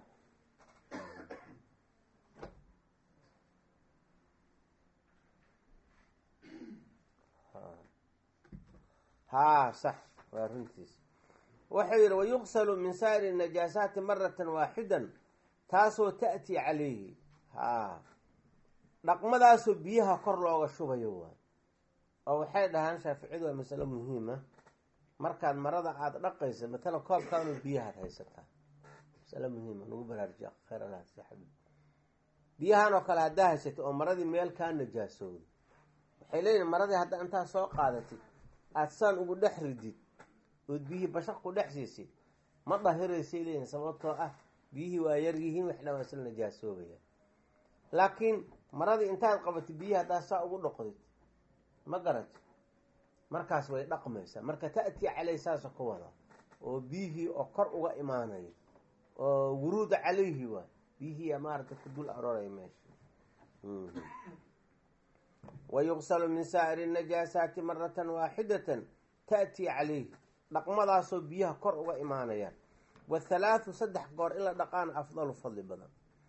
haa sax waa runtiis wuxuu yihi wayuqsalu min saa'iri najaasaati maratan waaxidan taasoo ta'tii calayhi haa dhaqmadaasoo biyaha kor looga shubayo waay oo waxay dhahaan shaaficiyadu waa masalo muhiima markaad marada aada dhaqaysa matala koobkaanu biyahaad haysataa masalo muhiima nagu baraarujiya khayr allah saxbi biyahan oo kale haddaa haysatay oo maradii meel kaa najaasooday waxay leeyihin maradii haddaa intaa soo qaadatid aada saan ugu dhex ridid ood biyihii bashaq ku dhex siisid ma dahiraysay leeyihin sababtoo ah biyihii waa yar yihiin wax dhan waa isla najaasoobaya laakiin maradii intaad qabatid biyihii haddaa saa ugu dhoqdid ma garati markaas way dhaqmaysaa marka ta'tii caleyh saasa ku wada oo biyihii oo kor uga imaanaya oo wuruuda calayhi waay biyihii maaragta ku dul arooraya meesha wayuqsalu min saa'iri najaasaati maratan waaxidatan ta'tii calayhi dhaqmadaasoo biyaha kor uga imaanayaan wathalaathu saddex goor in la dhaqaana afdalu fadli badan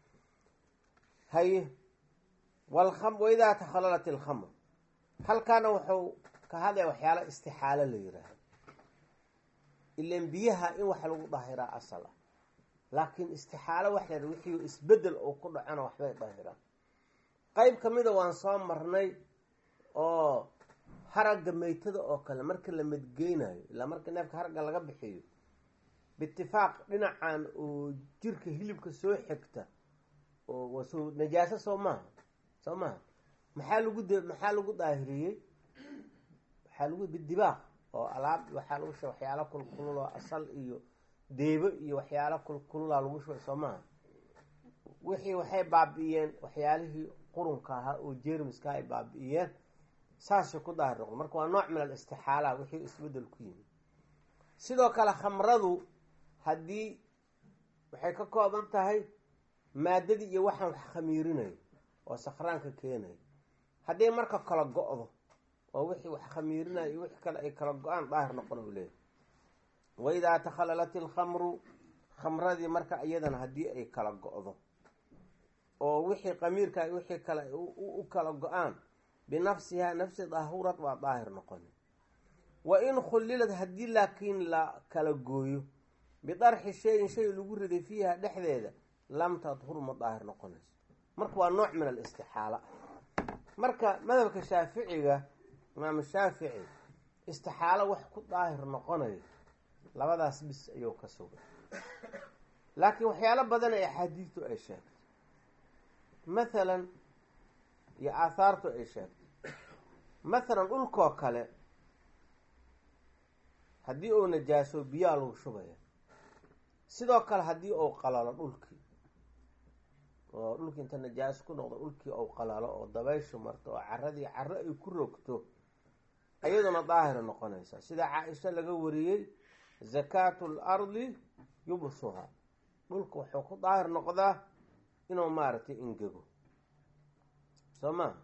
haye waidaa takhalalat ilkhamr halkaana wuxuu ka hadlaya waxyaala istixaalo la yiraahdo ilan biyaha in wax lagu dahiraa asal ah laakiin istixaalo wax la wixii isbedel uu ku dhacona waxbay dahiraan qeyb ka mida waan soo marnay oo haragga meytada oo kale marka la madgeynayo ilaa marka neefka haragga laga bixiyo biitifaaq dhinacan oo jirka hilibka soo xigta oo soo najaaso soo maaha soo maaha maxaa lagu d maxaa lagu daahiriyey waxaa lagu bidibaaq oo alaab waxaa lagu shubay waxyaalo kulkulul oo asal iyo deebo iyo waxyaalo kulkulula lagu shubay soo maaha wixii waxay baabi'iyeen waxyaalihii qurunka ahaa oo jermiska ay baabi'iyeen saasay ku daahir noqdo marka waa nooc min al istixaala wixii isbedel ku yimid sidoo kale khamradu haddii waxay ka kooban tahay maadadii iyo waxaan wax khamiirinayo oo sakhraanka keenayo hadday marka kala go-do oo wixii wax khamiirinayo iyo wixii kale ay kala go-aan daahir noqon u leeyahy waidaa takhalalat ilkhamru khamradii marka iyadana haddii ay kala go-do oo wixii qamiirka wixii kale u kala go-aan binafsihaa nafsi daahurad waa daahir noqoni wa in khullilad haddii laakiin la kala gooyo bidarxi shayin shay lagu riday fiiha dhexdeeda lam tadhur ma daahir noqonayso marka waa nooc min alistixaala marka madhabka shaaficiga imaamu shaafici istixaalo wax ku daahir noqonayo labadaas bis ayuu ka sugay laakiin waxyaalo badan ee axaadiistu ay sheegtay mathalan iyo aathaartu ay sheegtay mathalan dhulkoo kale haddii uu najaaso biyaa lagu shubaya sidoo kale haddii uu qalalo dhulkii oo dhulkii inta najaas ku noqdo dhulkii ou qalalo oo dabayshu marto oo caradii caro ay ku rogto iyaduna daahira noqonaysa sida caa-isha laga wariyey zakaatu lardi yubsuha dhulka wuxuu ku daahir noqdaa inuu maaragtay ingego soo maa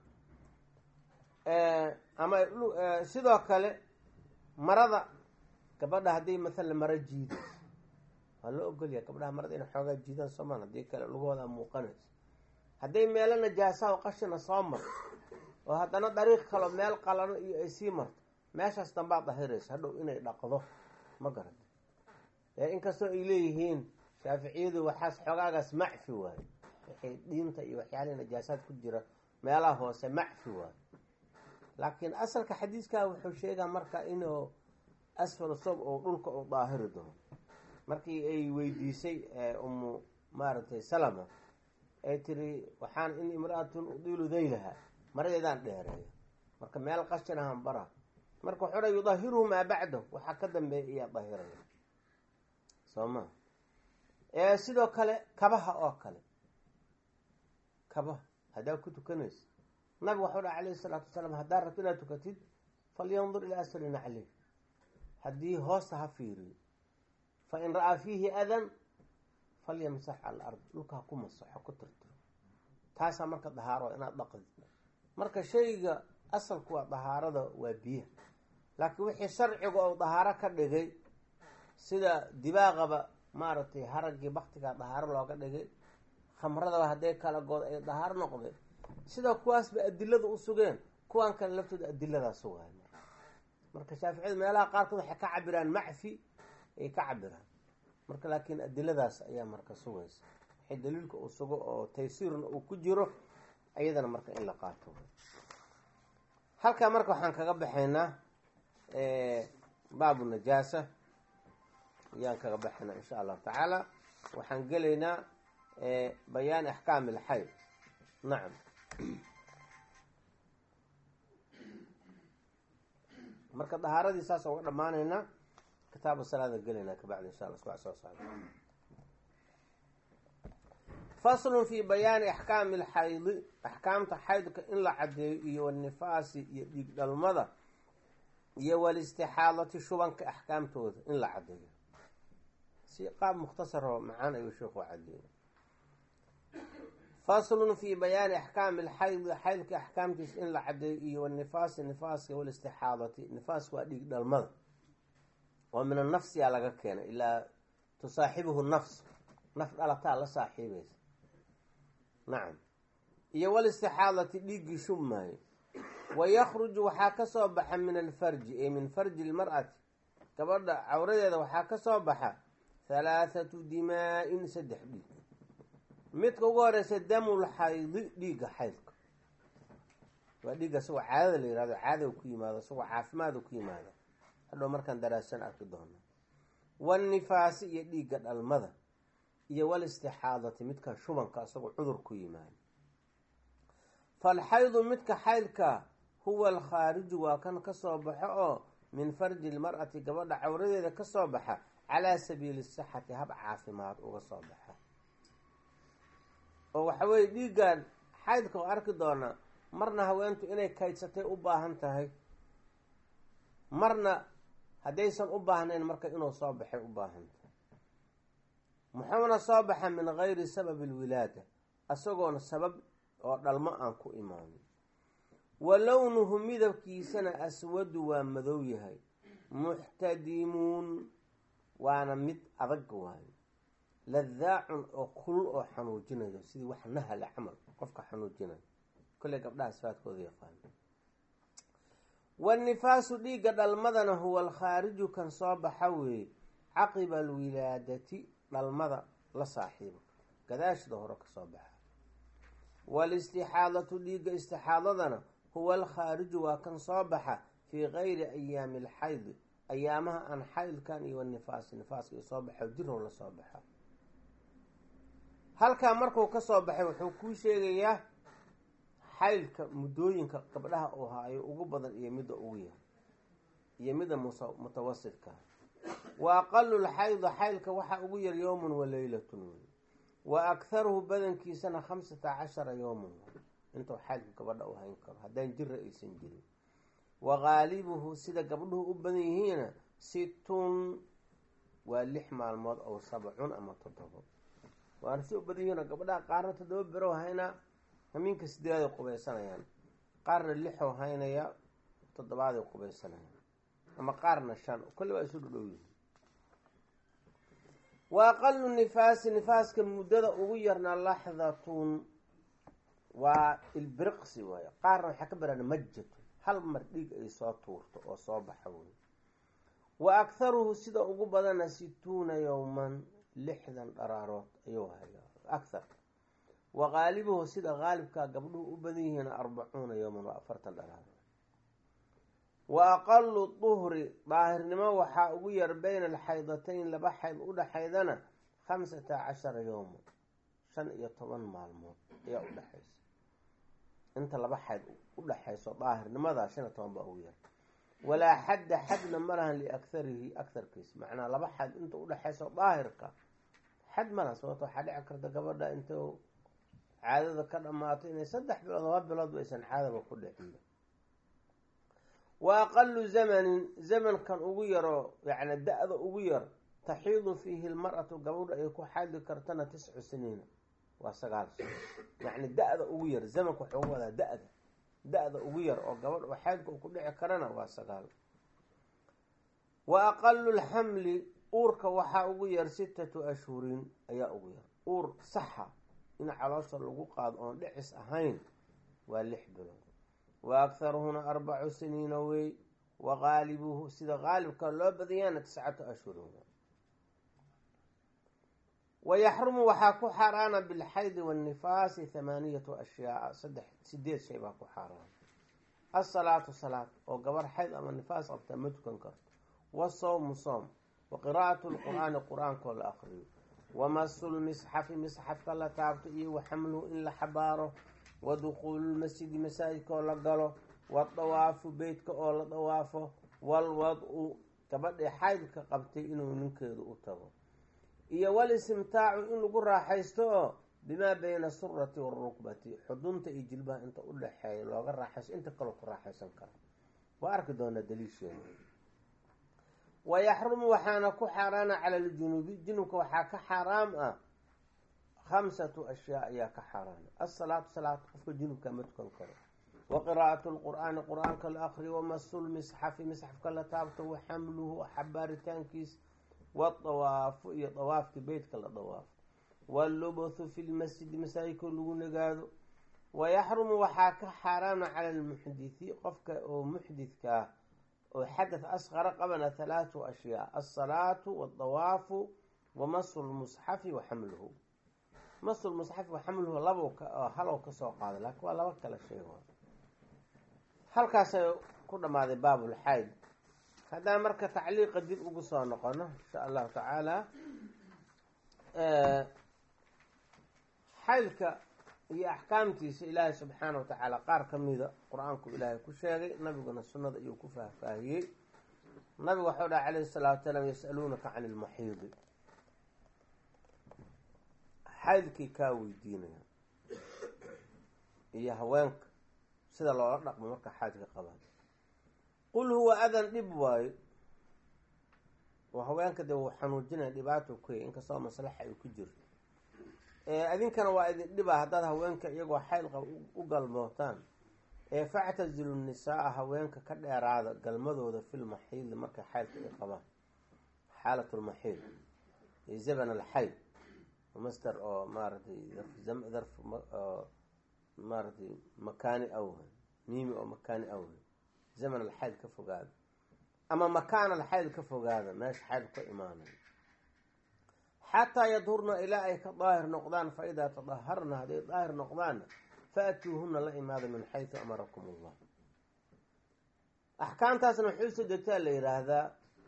ama sidoo kale marada gabadha hadday mathalan maro jiidayso waa loo ogolyaha gabdhaha marada inay xoogaa jiidaan soomaan haddii kale lugahooda muuqanayso hadday meelo najaasaha o qashina soo marto oo haddana dariiq kalo meel qalano iyo ay sii marto meeshaas dambaad dahiraysa hadhow inay dhaqdo ma garata ee inkastoo ay leeyihiin shaaficiyadu waxaas xoogaagaas macfi waayo waxay dhiinta iyo waxyaalihii najaasaad ku jira meelaha hoose macfi waayo laakiin asalka xadiiskaa wuxuu sheegaa marka inuu asfal sob oo dhulka uu daahiri doono markii ay weydiisay umu maaragtay salama ay tiri waxaan in imra-atun udiilu daylaha maradeedaan dheereeyo marka meel qashin ahaan bara marka wuxuu dha yudahiruhu maa bacdahu waxaa ka dambeeya iyaa dahiraya soo ma sidoo kale kabaha oo kale kabaha haddaa ku tukanaysa nabig waxau dha calayhi salaatu wasalaam haddaad rabto inaad tukatid falyandur ilaa asfali naclih haddii hoosta ha fiiriyo fa in ra-aa fiihi adan falyamsax cala ard dhulka ha ku masaxo ku tirtiro taasaa marka dahaaro inaad dhaqdid marka shayga asalku waa dahaarada waa biyaha laakiin wixii sharciga oo dahaaro ka dhigay sida dibaaqaba maaragtay haraggii baktigaa dahaaro looga dhigay khamradaba hadday kala good ay dahaaro noqdeen sida kuwaasba adilada u sugeen kuwaan kale laftooda adiladaa sugaay marka shaaficiyadu meelaha qaarkood waxay ka cabiraan macfi ay ka cabiraan marka laakiin adiladaas ayaa marka sugaysa waxay daliilka uu sugo oo taysiirna uu ku jiro iyadana marka in la qaato halkaa marka waxaan kaga baxaynaa baabu najaasa ayaan kaga baxaynaa insha allahu tacaala waxaan gelaynaa bayaani axkaami ilxayd nacam marka dahaaradii saas uga dhammaanaynaa kitaabu salaada gelaynaa kabacdi insha alla isku soo socda faslun fi bayaani axkaami alxaydi axkaamta xaydka in la caddeeyo iyo wanifaasi iyo dhiig dhalmada iyo walistixaadati shubanka axkaamtooda in la caddeeyo si qaab mukhtasaroo macaan ayuu sheekhu caddeeyey faslun fi bayaani axkaami alxaydi xaydka axkaamtiisa in la caddeeyo iyo wanifaasi nifaaska walistixaadati nifaasku waa dhiig dhalmada oo min annafsiyaa laga keenay ilaa tusaaxibuhu nafs naf dhalataa la saaxiibaysa nacam iyo walistixaadati dhiiggii shubmaayo wa yakhruju waxaa ka soo baxa min alfarji ay min farji lmar'ati gabadha cawradeeda waxaa ka soo baxa halaathatu dimaa-in saddex dhiig midka ugu horeysa damul xaydi dhiigga xaydka waa dhiigga isagoo caadada la yihahdo caadada ku yimaado isagoo caafimaada ku yimaado hadhow markaan daraasan arki doona wanifaasi iyo dhiigga dhalmada iyo walistixaadati midka shubanka isagoo cudur ku yimaado falxaydu midka xaydka huwa alkhaariju waa kan kasoo baxo oo min farji lmar'ati gabadha cawradeeda kasoo baxa calaa sabiili sixati hab caafimaad uga soo baxa oo waxa weye dhiiggan xaydka oo arki doonaa marna haweentu inay kaydsatay u baahan tahay marna haddaysan u baahnayn marka inuu soo baxay u baahan tahay muxuuna soo baxa min gayri sababi alwilaada isagoona sabab oo dhalmo aan ku imaanin wa lownuhu midabkiisana aswadu waa madow yahay muxtadimuun waana mid adag waayo ladaacun oo kulul oo xanuujinayo sidii wax nahala camal qofka xanuujinayo kolley gabdhaha sifaadkooda yaqaano wanifaasu dhiigga dhalmadana huwa alkhaariju kan soo baxa weeye caqiba alwilaadati dhalmada la saaxiibo gadaashida hore kasoo baxa waalistixaadatu dhiigga istixaadadana huwa alkhaariju waa kan soo baxa fii gayri ayaami alxaydi ayaamaha aan xaydkan iyo wanifaasi nifaaska i soo baxo jirow la soo baxa halkaa markuu kasoo baxay wuxuu kuu sheegayaa xaylka muddooyinka gabdhaha uu haayo ugu badan iyo midda ugu yahay iyo midda mutawasidka wa aqalu lxayda xaylka waxaa ugu yar yowmun wa leylatun wey wa akharuhu badankiisana khamsata cashara yowman intuu xaylka gabadha u hayn karo haddaan jira aysan jirin wa qaalibuhu sida gabdhuhu u badan yihiina situn waa lix maalmood ow sabcun ama toddobo waana si u badan yihiin gabdhaha qaarna toddoba berow haynaa hamiinka sideeday qubaysanayaan qaarna lixow haynaya toddobaaday qubaysanayaan ama qaarna shan kolli waa isu dhudhow yihiin wa aqalu nifaasi nifaaska muddada ugu yarna laxdatun waa ilbiriqsi waayo qaarna waxaa ka baraan majatu hal mar dhiig ay soo tuurto oo soo baxa wey wa akharuhu sida ugu badana situuna yowman lixdan dharaarood ayuu hayaa akhar wa qaalibuhu sida qaalibkaa gabdhuhu u badan yihiin arbacuuna yowman waa afartan dharaarood wa aqalu duhri daahirnimo waxaa ugu yar bayna alxaydatayn laba xayd udhaxaydana khamsata cashara yowman shan iyo toban maalmood ayaa udhexaysa inta laba xayd udhexayso daahirnimadaa shan iyo toban baa ugu yar walaa xadda xadna ma lahan liakharihi akarkiis macnaa laba xayd inta udhexayso daahirka xad ma lahan sababto waxaa dhici karta gabadha intuu caadada ka dhamaato inay saddex bilood laba biloodba aysan caadaba ku dhicinba wa aqalu zamanin zamankan ugu yaroo yani da-da ugu yar taxiidu fiihi lmar'atu gabadha ay ku xaadi kartana tiscu siniina waa sagaal sano yacni da-da ugu yar zamanka waxuu uga wadaa da-da da-da ugu yar oo gabadh oo xaadka uu ku dhici karana waa sagaal wa aqalu lxamli uurka waxaa ugu yar sittatu ashhurin ayaa ugu yar uur saxa in caloosha lagu qaado oon dhicis ahayn waa lix bilood wa akharuhuna arbacu siniina wey wa qaalibuhu sida qaalibka loo badayaana tiscatu ashhurin wayaxrumu waxaa ku xaaraana bilxaydi waannifaasi thamaaniyatu ashyaaa saddex sideed shay baa ku xaaraana asalaatu salaad oo gabar xayd ama nifaas qabtaa ma tukan karto wasawmu soom wa qiraa'atu lqur-aani qur-aankoo la aqriyo wamasulmisxafi misxafka la taabto iyo wa xamluhu in la xabaaro wa dukhuululmasjidi masaajidka oo la galo wadawaafu beytka oo la dawaafo walwad-u gabadhii xaydka qabtay inuu ninkeedu u tago iyo walistimtaacu in lagu raaxaysto oo bimaa bayna surati warukbati xudunta iyo jilbaha inta u dhexeeya looga raaxaysto inta kaloo ku raaxaysan karo waa arki doonaa daliisheeda wayaxrumu waxaana ku xaaraana cala aljunubi junubka waxaa ka xaaraam ah khamsatu ashyaa ayaa ka xaaraana asalaatu salaat qofka junubka ma tukan karo wa qiraa'atu lqur-aani qur-aanka la aqriyo wamasul misxafi misxafka la taabto wa xamluhu xabaaritaankiis wadawaafu iyo dawaafki beytka la dawaafo wallubthu fi lmasjidi masaajidka lagu nagaado wayaxrumu waxaa ka xaaraama cala almuxdithi qofka oo muxdidka ah oo xadath asqara qabana halaatu ashyaa alsalaatu waaldawaafu wamasu lmusxafi wa xamluhu masu lmusxafi wa xamluhu labo halow kasoo qaada laakiin waa laba kala shay halkaasay ku dhammaaday baabulxayd haddaan marka tacliiqa dib ugu soo noqono insha allahu tacaala xaylka iyo axkaamtiisa ilaahay subxaana wa tacaala qaar ka mida qur-aanku ilaahay ku sheegay nabiguna sunnada iyuu ku faahfaahiyey nabigu waxau dhaha calayhi salaatu salaam yas'aluunaka cani ilmaxiidi xaylkii kaa weydiinaya iyo haweenka sida loola dhaqmo marka xaydka qabaan qul huwa adan dhib waayo oo haweenka dee wuu xanuujinaya dhibaato kuya inkastoo maslaxa ay ku jirto idinkana waa idin dhibaa haddaad haweenka iyagoo xaylqa u galmootaan ee factazilu nisaa-a haweenka ka dheeraada galmadooda filmaxiidi markay xaylka ay qabaan xaalatulmaxiid zaban alxayd master oo maaratay darf maaratay makaani awha miimi oo makaani awha zaman alxayd ka fogaada ama makaan alxayd ka fogaada meesha xayd ka imaanay xataa yadhurna ilaa ay ka daahir noqdaan fa idaa tadaharna hadday daahir noqdaanna faatuuhuna la imaada min xaysu amarakum allah axkaamtaasna waxay usoo degtaa la yidhaahdaa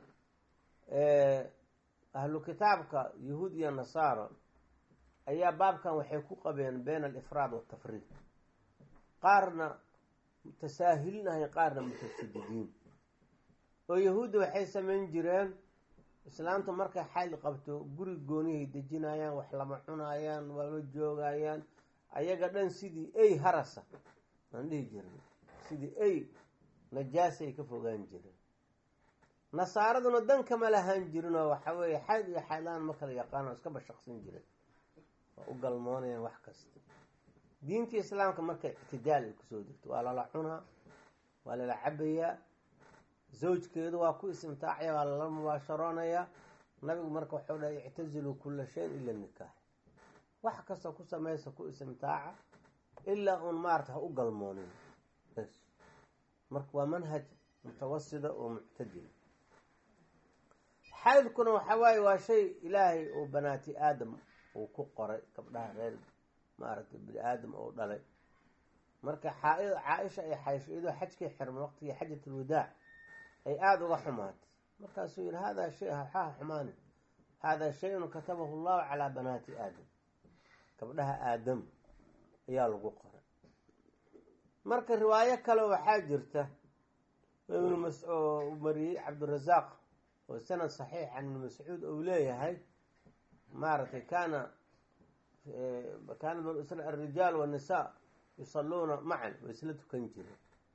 ahlu kitaabka yahuud iyo nasaara ayaa baabkan waxay ku qabeen bayna alifraad waltafriid qaarna mutasaahilinahay qaarna mutashadidiin oo yahuudda waxay samayn jireen islaamta markay xayl qabto guri goonihay dejinayaan wax lama cunaayaan wama joogayaan ayaga dhan sidii ey harasa aan dhihi jirin sidii ey najaasay ka fogaan jireen nasaaraduna dan kama lahaan jirinoo waxa weeye xayd iyo xaydlaan ma kala yaqaano iska bashaqsan jireen waa u galmoonayaan wax kasta diintii islaamka marka ictidaal ay kusoo degto waa lala cunaa waa lala cabayaa zawjkeedu waa ku istimtaacaya waa lala mubaasharoonayaa nabigu marka waxau dhahay ictaziluu kula shayin ila nikaax wax kasta ku samaysa ku istimtaaca ilaa uun maarata ha u galmoonin bs marka waa manhaj mutawasida oo muctadil xaydkuna waxa waaye waa shay ilaahay uu banaati aadam uu ku qoray gabdhaha reer maaragtay bini aadam oo dhalay marka caa-isha ay xaysho iyadoo xajkii xirma waqtigii xajat alwadaac ay aada uga xumaatay markaasuu yihi haadaa shay waxaha xumaani haadaa shay-un katabahu llahu calaa banaati aadam gabdhaha aadam ayaa lagu qoray marka riwaayo kale waxaa jirta ibnu mas oo mariyey cabdirasaaq oo sanad saxiix can ibni mascuud ou leeyahay maaragtay kaana kaana banu isra alrijaal waannisaa yusalluuna macan way isla tukan jireen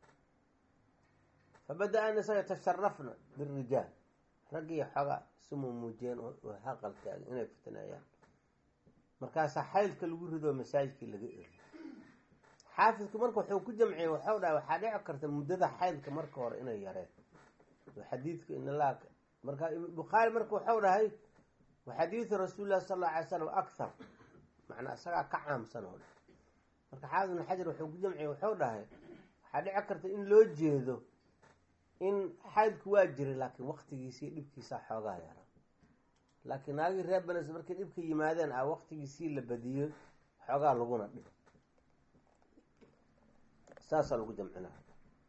fabada-a nisaa yatasharafna birijaal raggii xoogaa isumuu muujiyeen oo haqal taagay inay fitneeyaan markaasaa xaydka lagu rido masaajidkii laga eriyo xaafidku marka wuxuu ku jamciyey waxau dhahay waxaa dhici karta muddada xaydka marka hore inay yareen xadiidka inala marka bukhaari marka waxau dhahay waxadiidu rasuuli llahi sal alla alay slam akthar macnaa isagaa ka caamsan oo dhan marka xaafid ibn xajar wuxuu ku jamciyey waxau dhahay waxaa dhici karta in loo jeedo in xaydku waa jiray laakiin waqtigiisii dhibkiisaa xoogaa yaraa laakiin naagii reer banes markay dhibka yimaadeen a waqtigiisii la badiyey xoogaa laguna dhib saasaa lagu jamcinaa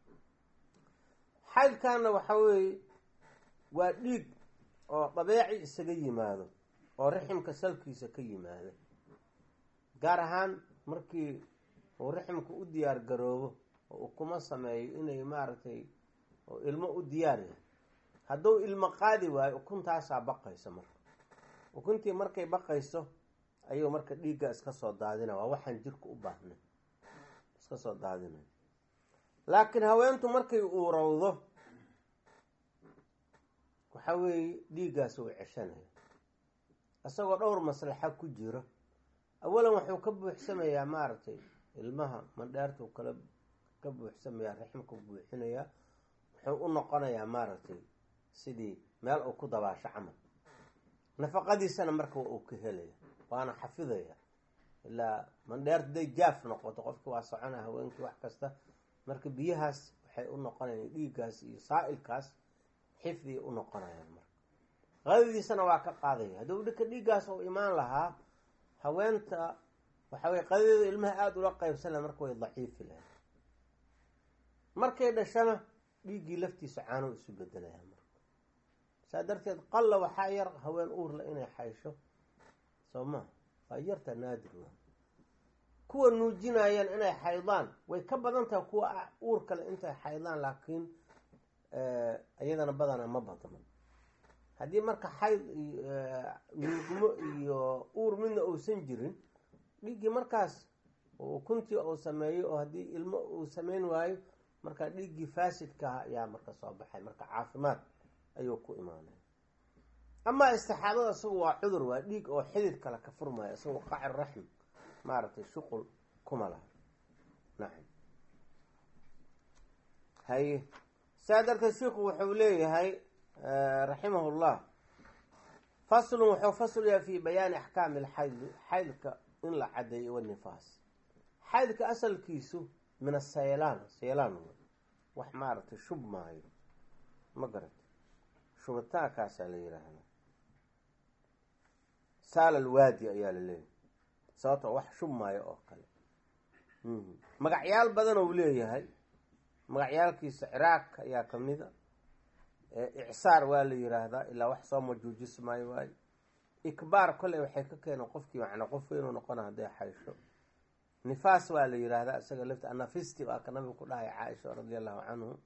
xaydkaana waxa weeye waa dhiig oo dabeeci isaga yimaado oo riximka salkiisa ka yimaada gaar ahaan markii uu riximka u diyaar garoobo oo uu kuma sameeyo inay maaragtay oo ilmo u diyaar yahay hadduu ilmo qaadi waayo ukuntaasaa baqaysa marka ukuntii markay baqayso ayuu marka dhiigga iska soo daadina waa waxaan jirka u baahnay iska soo daadinay laakiin haweentu markay uurowdo waxa weeye dhiiggaas uu ceshanaya isagoo dhowr maslaxa ku jiro awalan wuxuu ka buuxsamayaa maaragtay ilmaha mandheertuu kala ka buuxsamayaa rixmka buuxinayaa wuxuu u noqonayaa maaragtay sidii meel uu ku dabaasho camal nafaqadiisana marka uu ka helaya waana xafidaya ilaa mandheer haday jaaf noqoto qofki waa socona haweenkii wax kasta marka biyahaas waxay u noqonayaan dhiiggaas iyo saa-ilkaas xifdiay u noqonayaan marka qadadiisana waa ka qaadaya hadduu dhika dhiiggaas uu imaan lahaa haweenta waxa weye qadadeeda ilmaha aada ula qeybsan laha marka way daciifi lahayd markay dhashana dhiiggii laftiisa caanow isu bedelaya marka saa darteed qalla waxaa yar haween uurla inay xaysho soo maa waa yarta naadir wa kuwa nuujinayaan inay xaydaan way ka badan tahay kuwa uur kale intay xaydaan laakiin iyadana badana ma badno haddii marka xayd nuugmo iyo uur midna uusan jirin dhiiggii markaas ukuntii uu sameeyo oo haddii ilmo uu sameyn waayo marka dhiiggii faasidkaha ayaa marka soo baxay marka caafimaad ayuu ku imaanaya amaa istixaadada isagu waa cudur waa dhiig oo xidid kale ka furmaya isagu qacir raxm maaragtay shuqul kuma laha nacam haye saa darteed sheikhu wuxuu leeyahay raximahu llah faslun wuxuu fasl yahay fi bayaani axkaami alxaydi xaydka in la cadeeyo wanifaas xaydka asalkiisu min asaylaan saylaan wax maaragtay shub maayo ma garata shubitaankaasaa la yiraahdaa saala alwaadi ayaa la leeyahay sababtoo wax shub maayo oo kale magacyaal badan ou leeyahay magacyaalkiisa ciraaq ayaa kamida icsaar waa la yiraahdaa ilaa wax soo majuujis maayo waayo ikbaar kolley waxay ka keeneen qofkii macnaa qof weynuu noqona hadday xaysho nifaas waa la yiraahdaa isaga lafti anafisti waa ka nabiga ku dhahay caaisha radia allahu canhu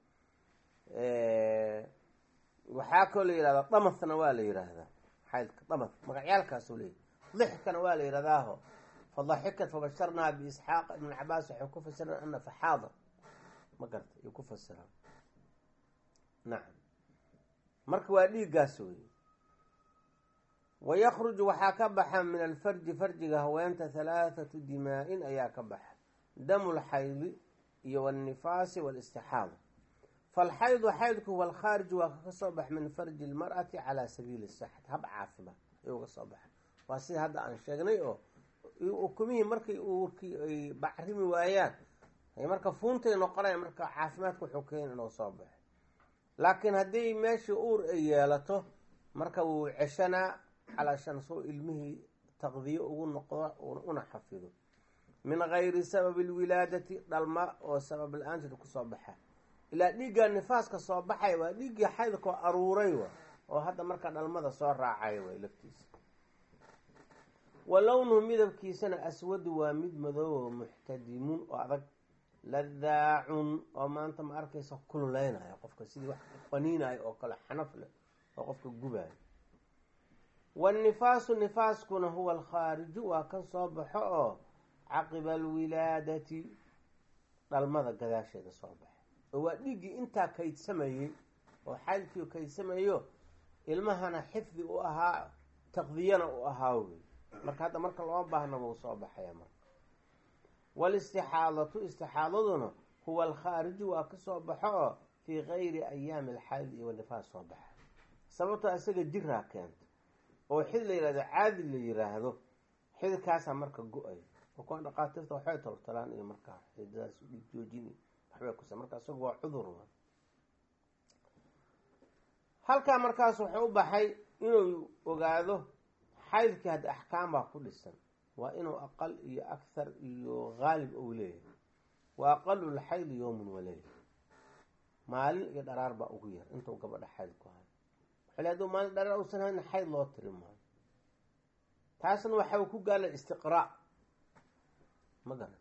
waxaa kaloo la yihahdaa damathna waa la yiraahdaa xaydka damath magacyaalkaasuu leeyahy dixkana waa la yirahdaaho fadaxikat fabasharnaa biisxaaq ibn cabaas waxay ku fasiraan ana faxaada ma garta ay ku fasiraan nacam marka waa dhiiggaas wey wayakruju waxaa ka baxa min alfarji farjiga haweenta halaathatu dimaa-in ayaa ka baxa damu lxaydi iyo wاlnifaasi wاlistixaada falxaydu xaydku huwa alkhaariju waa kaka soo bax min farji lmar'ati calaa sabiili saxat hab caafimaad ayuu ka soo baxa waa sida hadda aan sheegnay oo ukumihii markay uurkii ay bacrimi waayaan marka fuuntay noqonaya marka caafimaadka wuxuu keena inuu soo baxo laakiin haddii meeshii uur ay yeelato marka wuu ceshanaa calaashan soo ilmihii taqdiyo ugu noqdo una xafido min gayri sababi lwilaadati dhalma oo sabab la-aanteed kusoo baxa ilaa dhiigga nifaaska soo baxaya waa dhiiggii xaydkoo aruuray wa oo hadda marka dhalmada soo raacaya way laftiisa wa lownuhu midabkiisana aswadu waa mid madoobo muxtadimun oo adag ladaacun oo maanta ma arkaysa kululaynaya qofka sidii wax qaniinayo oo kale xanaf leh oo qofka gubayo wannifaasu nifaaskuna huwa alkhaariju waa kan soo baxo oo caqiba alwilaadati dhalmada gadaasheeda soo baxa oo waa dhiiggii intaa kaydsamayey oo xaydkii kaydsameeyo ilmahana xifdi u ahaa taqdiyana u ahaa wey marka hadda marka loo baahna wuu soo baxaya marka waalistixaadatu istixaadaduna huwa alkhaariju waa ka soo baxo oo fii gayri ayaami alxayd iyo nifaas soo baxa sababtoo isaga jiraa keenta oo xid la yihahdo caadi la yiraahdo xididkaasaa marka go-ay oo kuwa dhaqaatiirta waxbay toltolaan iyo markaa xididadaas dhiig joojin waxbay kusa marka isagu waa cudur halkaa markaas wuxuu u baxay inuu ogaado xaydkii hadda axkaam baa ku dhisan waa inuu aqal iyo akhar iyo haalib ou leeyahay wa aqalu lxaydi yowmun waleyl maalin iyo dharaar baa ugu yar intuu gabadha xayd ku hayo waxale haduu maalin dharaar uusan hayn xayd loo tiri maayo taasna waxa ku gaala istiqraa ma garan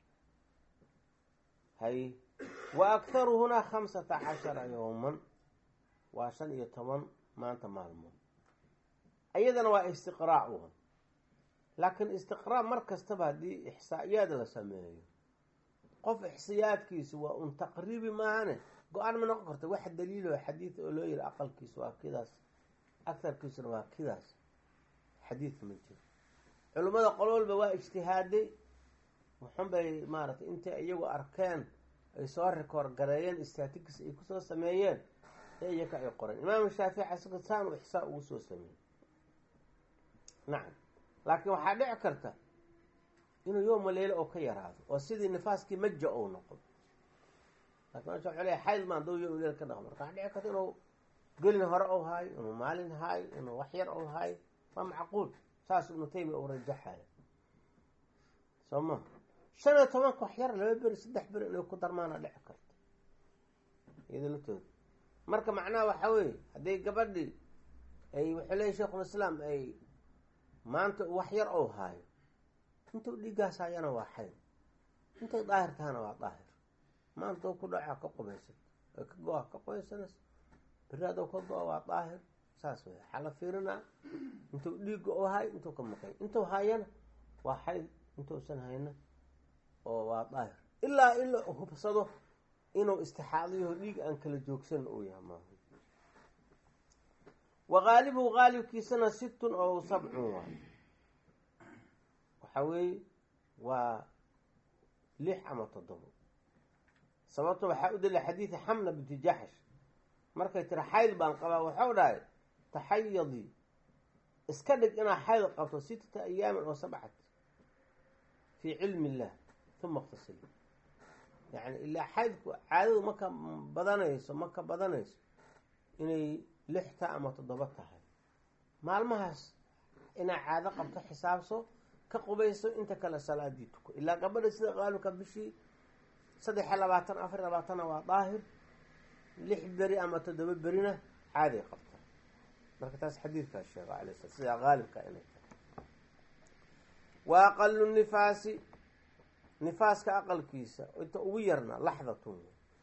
hay wa akharuhuna khamsata cashara yowman waa shan iyo toban maanta maalmood iyadana waa istiqraa uha laakiin istiqraa mar kastaba haddii ixsaa'iyaad la sameeyo qof ixsaayaadkiisu waa un taqriibi maahane go-aan ma noqon karta wax daliilo xadiid oo loo yiri aqalkiisu waa kidaas agarkiisuna waa kidaas xadiid ma jiro culimmada qol walba waa ijtihaaday wuxun bay maaratay intay iyagu arkeen ay soo rikoor gareeyeen statics ay kusoo sameeyeen ee iyaka ay qoreen imaam shaafici isaga saanu ixsaa ugu soo sameeyey nacam laakiin waxaa dhici karta inuu yooma leyle oo ka yaraado oo sidii nifaaskii maja ou noqdo lakin masha waxa leeya xayd maan doo yom leyl ka dhaqo marka waxaa dhici karta inuu gelin hore ou haayo inuu maalin haayo inuu wax yar ou haayo waa macquul saas ibnu taymiya uu rajaxaya soo ma shan iyo tobanka wax yar laba beri saddex beri inay ku darmaana dhici karta iyado latooda marka macnaha waxaa weeye hadday gabadhii ay wuxuu leeya sheikhulislaam ay maanta wax yar ou haayo intuu dhiiggaas hayana waa xayd intay daahir tahana waa daahir maanta ku dhaca ka qubaysan ka go-a ka qubaysanas beri adoo ka go-a waa daahir saas wey waxaa la fiirinaa intuu dhiigga oo hay intuu ka maqay intuu hayana waa xayd intuusan hayna oo waa daahir ilaa in la hubsado inuu istixaadiyaho dhiig aan kala joogsan uu yahay maaha wa haalibuhu haalibkiisana sittun oo sabcun waa waxa weeye waa lix ama toddobo sababta waxaa u dalila xadiidi xamna binti jaxsh markay tiri xayd baan qabaa waxau dhahay taxayadii iska dhig inaa xayd qabto sittata ayaamin oo sabcat fii cilmi illah uma iqtasili yacni ilaa xaydku caadadu maka badanayso maka badanayso inay lixta ama toddoba tahay maalmahaas inaa caado qabto xisaabso ka qubayso inta kale salaadii tuko ilaa gabadha sida qaalibka bishii saddex iyo labaatan afar iyo labaatanna waa daahir lix beri ama toddoba berina caaday qabta marka taas xadiidkaa sheego alay sla sidaa haalibka inay tahay wa aqalu nifaasi nifaaska aqalkiisa inta ugu yarna laxdatun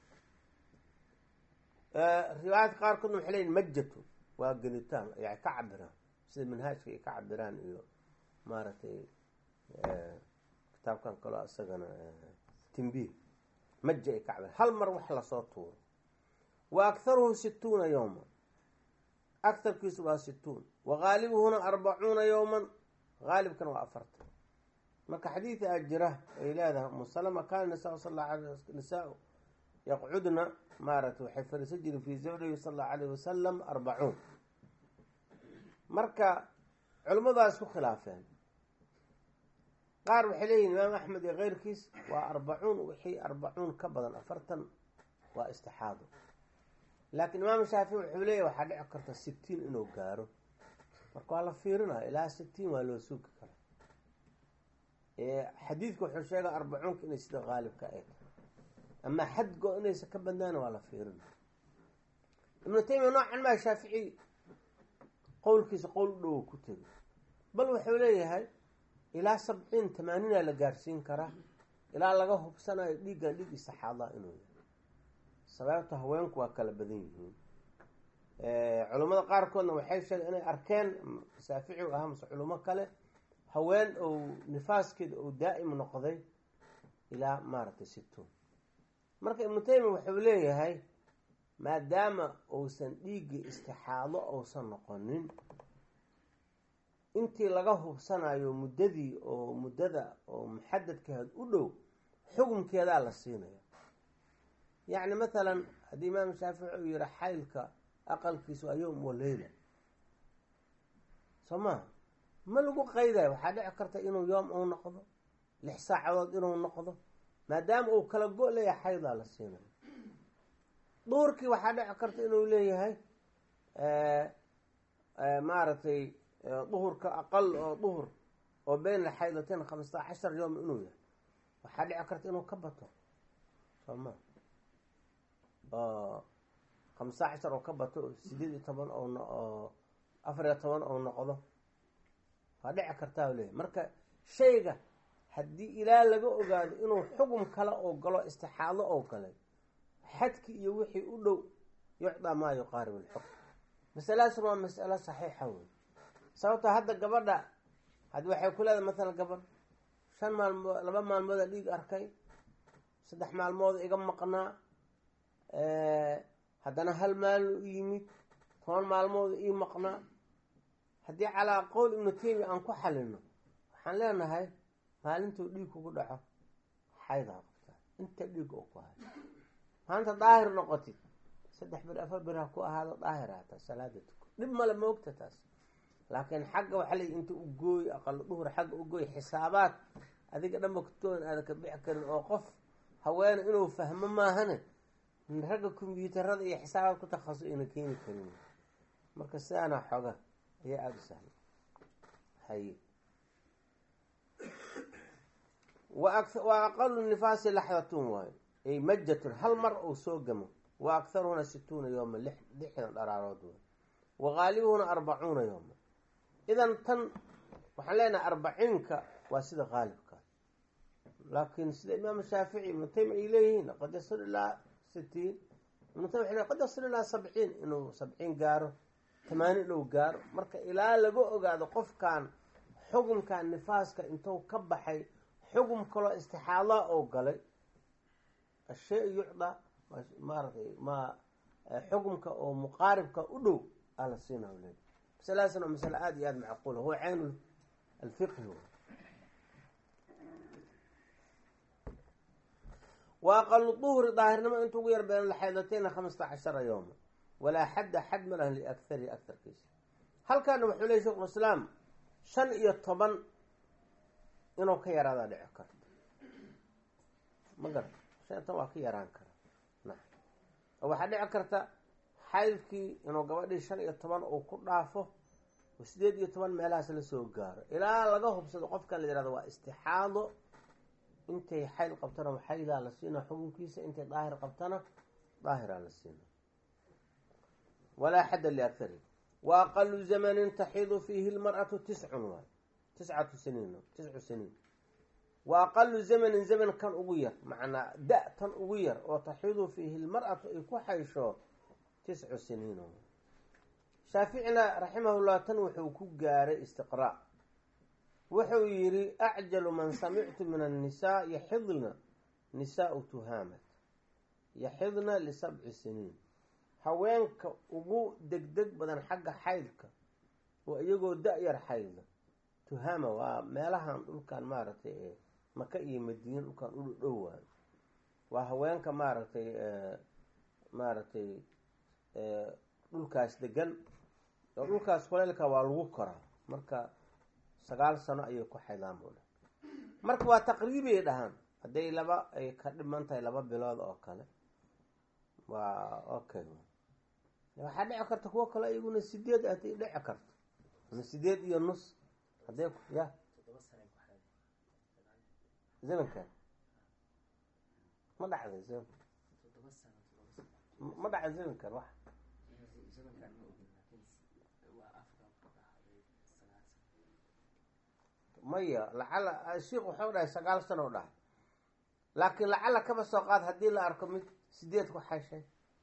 riwaayadka qaarkoodna waxay leyiin majatu waa gelitaan yani ka cabiraan sida manhaajka ay ka cabiraan iyo maaragtay kitaabkan kaloo isagana timbiih maja ay ka cabiraan hal mar wax lasoo tuuro wa akharuhu situuna yowma akarkiisu waa situun wa haalibuhuna arbacuuna yowman haalibkana waa afartan marka xadiida a jira ay leedahay umu salama kaana nisa sal la ala nisaa yaqcudna maaragtay waxay fariisan jireen fii zawjihi sala allahu alayh wasalam arbacuun marka culimmadaas isku khilaafeen qaar waxay leeyihin imaam axmed iyo keyrkiis waa arbacuun wixii arbacuun ka badan afartan waa istixaado laakiin imaam shaafici wuxuu leeyahy waxaa dhici karta sitiin inuu gaaro marka waa la fiirinaya ilaa sitiin waa loo sugi karaa xadiidka wuxuu sheegay arbacuunka inay sida qaalibka ay tahay ama xad go inaysa ka badnaana waa la fiirinaya ibnu taymiya noocan maa shaafici qowlkiisa qowl u dhowo ku tegay bal wuxuu leeyahay ilaa sabciin tamaaniina la gaarsiin karaa ilaa laga hubsanayo dhiiggan dhiig istixaadaa inuu yahay sababta haweenku waa kala badan yihiin culummada qaarkoodna waxay sheegeen inay arkeen shaafici u ahaa mase culimo kale haween ou nifaaskeeda ou daa'im noqday ilaa maaragtay situun marka ibnu taymiya wuxuu leeyahay maadaama uusan dhiiggii istixaado uusan noqonin intii laga hubsanayo muddadii oo muddada oo muxadadkaheed u dhow xukunkeedaa la siinaya yacni mathalan haddii imaam shaafici uu yihi xaylka aqalkiisu waa yowm wa leyla soo maha ma lagu qaydayo waxaa dhici karta inuu yoom uu noqdo lix saacadood inuu noqdo maadaama uu kala go- leeyahay xaydaa la siinayo duhurkii waxaa dhici karta inuu leeyahay maaragtay duhurka aqal oo duhur oo beyna xaydatain khamsata cashar yowm inuu yahay waxaa dhici karta inuu ka bato soo ma oo khamsata cashar oo ka bato oo sideed iyo toban oo afar iyo toban oo noqdo waa dhici kartaa leeyahy marka shayga haddii ilaa laga ogaado inuu xugum kale oo galo istixaado oo galay xadki iyo wixii u dhow yucdaa maa yuqaarib alxukm masaladaasna waa masalo saxiixa wey sababtoo hadda gabadha haddi waxay ku leedahay mathalan gabadh shan maalmood laba maalmooda dhiig arkay saddex maalmood iga maqnaa haddana hal maalin u yimid toban maalmood ii maqnaa haddii calaa qowl ibnu taymiya aan ku xalino waxaan leenahay maalintuu dhiig kugu dhaco xaydaa qabtaa inta dhiig oo ku hayo maanta daahir noqotid saddex bir afar bir ha ku ahaado daahir hataa salaada tuko dhib male ma ogta taas laakiin xagga waxaa leeyi inta u gooy aqalo duhur xagga u gooy xisaabaad adiga dhanba kutoon aada ka bixi karin oo qof haweene inuu fahmo maahane ragga kombyuutarada iyo xisaabaad ku takhasu ayna keeni karin marka sidaana xoga ayaa aada u sahla hay wa aqalu nifaasi laxdatun waayo ay majatun hal mar uu soo gamo wa akharuhuna situuna yooma lixdan dharaarood way wa qaalibuhuna arbacuuna yooma idan tan waxaan leenahay arbaciinka waa sida qaalibka laakiin sida imaam shaafici ibnu taymiya ay leeyihiin qad yasil ilaa sitiin ibnu taymiya waxay qad yasil ilaa sabciin inuu sabciin gaaro tamaaniin inuu gaaro marka ilaa laga ogaado qofkan xukunkan nifaaska intuu ka baxay xukun kaloo istixaadaa oo galay ashay yucda maaratay ma xukumka oo muqaaribka u dhow aa la siina le masaladaasna waa masale aada iyo aada macquula huwa cayn alfiqhi wa aqalu duhri daahirnimo inta ugu yar been laxaydatayna khamsata cashara yowma walaa xadda xad ma lahan liakthari akharkiisa halkaana wuxuu leey shekhu islaam shan iyo toban inuu ka yaraadaa dhici karto ma garata shan iyo toban waa ka yaraan kara na oo waxaa dhici karta xaydkii inuu gabadhii shan iyo toban uu ku dhaafo oo sideed iyo toban meelahaas la soo gaaro ilaa laga hubsado qofkan la yihahdo waa istixaado intay xayl qabtana xaydaa la siina xukunkiisa intay daahir qabtana daahiraa la siina walaa xadda liakari wa aqalu zamanin taxiidu fiihi lmar'atu tiscun waay tiscatu siniin tiscu siniin wa aqalu zamanin zaman kan ugu yar macnaa da- tan ugu yar oo taxiidu fiihi lmar'atu ay ku xaysho tiscu siniin shaaficina raximahullah tan wuxuu ku gaaray istiqraa wuxuu yidhi acjalu man samictu min annisaa yaxidna nisaau tuhaamat yaxidna lisabci siniin haweenka ugu degdeg badan xagga xaydka oo iyagoo da-yar xayda tuhaama waa meelahan dhulkan maaragtay ee maka iyo madiina dhulkan u dhowaayo waa haweenka maaragtay maaragtay dhulkaas degan oo dhulkaas kuleylka waa lagu koraa marka sagaal sano ayay ku xaydaan buu dhah marka waa taqriibay dhahaan hadday laba ay ka dhiman tahay laba bilood oo kale waa okay waxaa dhici karta kuwo kale iyaguna sideed atay dhici karto ama sideed iyo nus hadday ya zamankan ma dhacday zaman ma dhacday zamankan wax maya lacala sheikh waxau dhahay sagaal sano dhahay laakiin lacala kaba soo qaad haddii la arko mid sideed ku xashay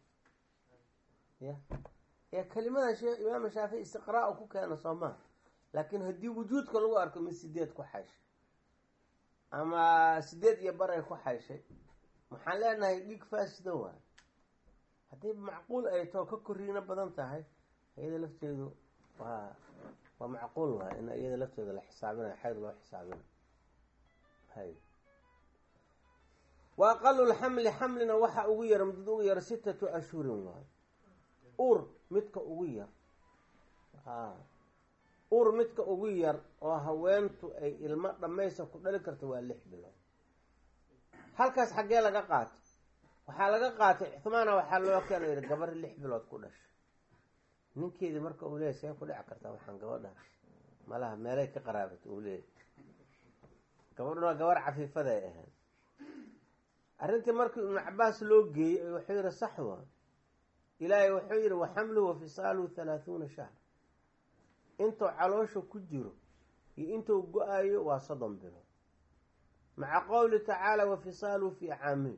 ya ee kelimadan shee imaam shaafici istiqraa u ku keena soo maha laakiin haddii wujuudka lagu arko mid sideed ku xayshay ama sideed iyo baray ku xayshay waxaan leenahay dhiig faasida waay haddii macquul ay tao ka koriino badan tahay iyada lafteedu waa waa macquul waay in iyada lafteeda la xisaabinayo xayd loo xisaabinayo hay wa aqalulxamli xamlina waxaa ugu yar muddad ugu yar sitatu ashhurin waayo uur midka ugu yar a uur midka ugu yar oo haweentu ay ilmo dhammaysa ku dhali karta waa lix bilood halkaas xaggee laga qaatay waxaa laga qaatay cuhmaana waxaa loo keena yihi gabar lix bilood ku dhashay ninkeedii marka uu leeyay see ku dhici kartaa waxaan gabadha malaha meelay ka qaraabatay uu leeyay gabadhuna waa gabar cafiifaday ahayd arrintii markii ibnu cabaas loo geeyey wuxuu yihi sax waa ilaahay wuxuu yihi waxamluhu wa fisaaluhu halaahuuna shahr intuu caloosha ku jiro iyo intuu go-ayo waa soddon bilood maca qowli tacaala wa fisaaluhu fii caamin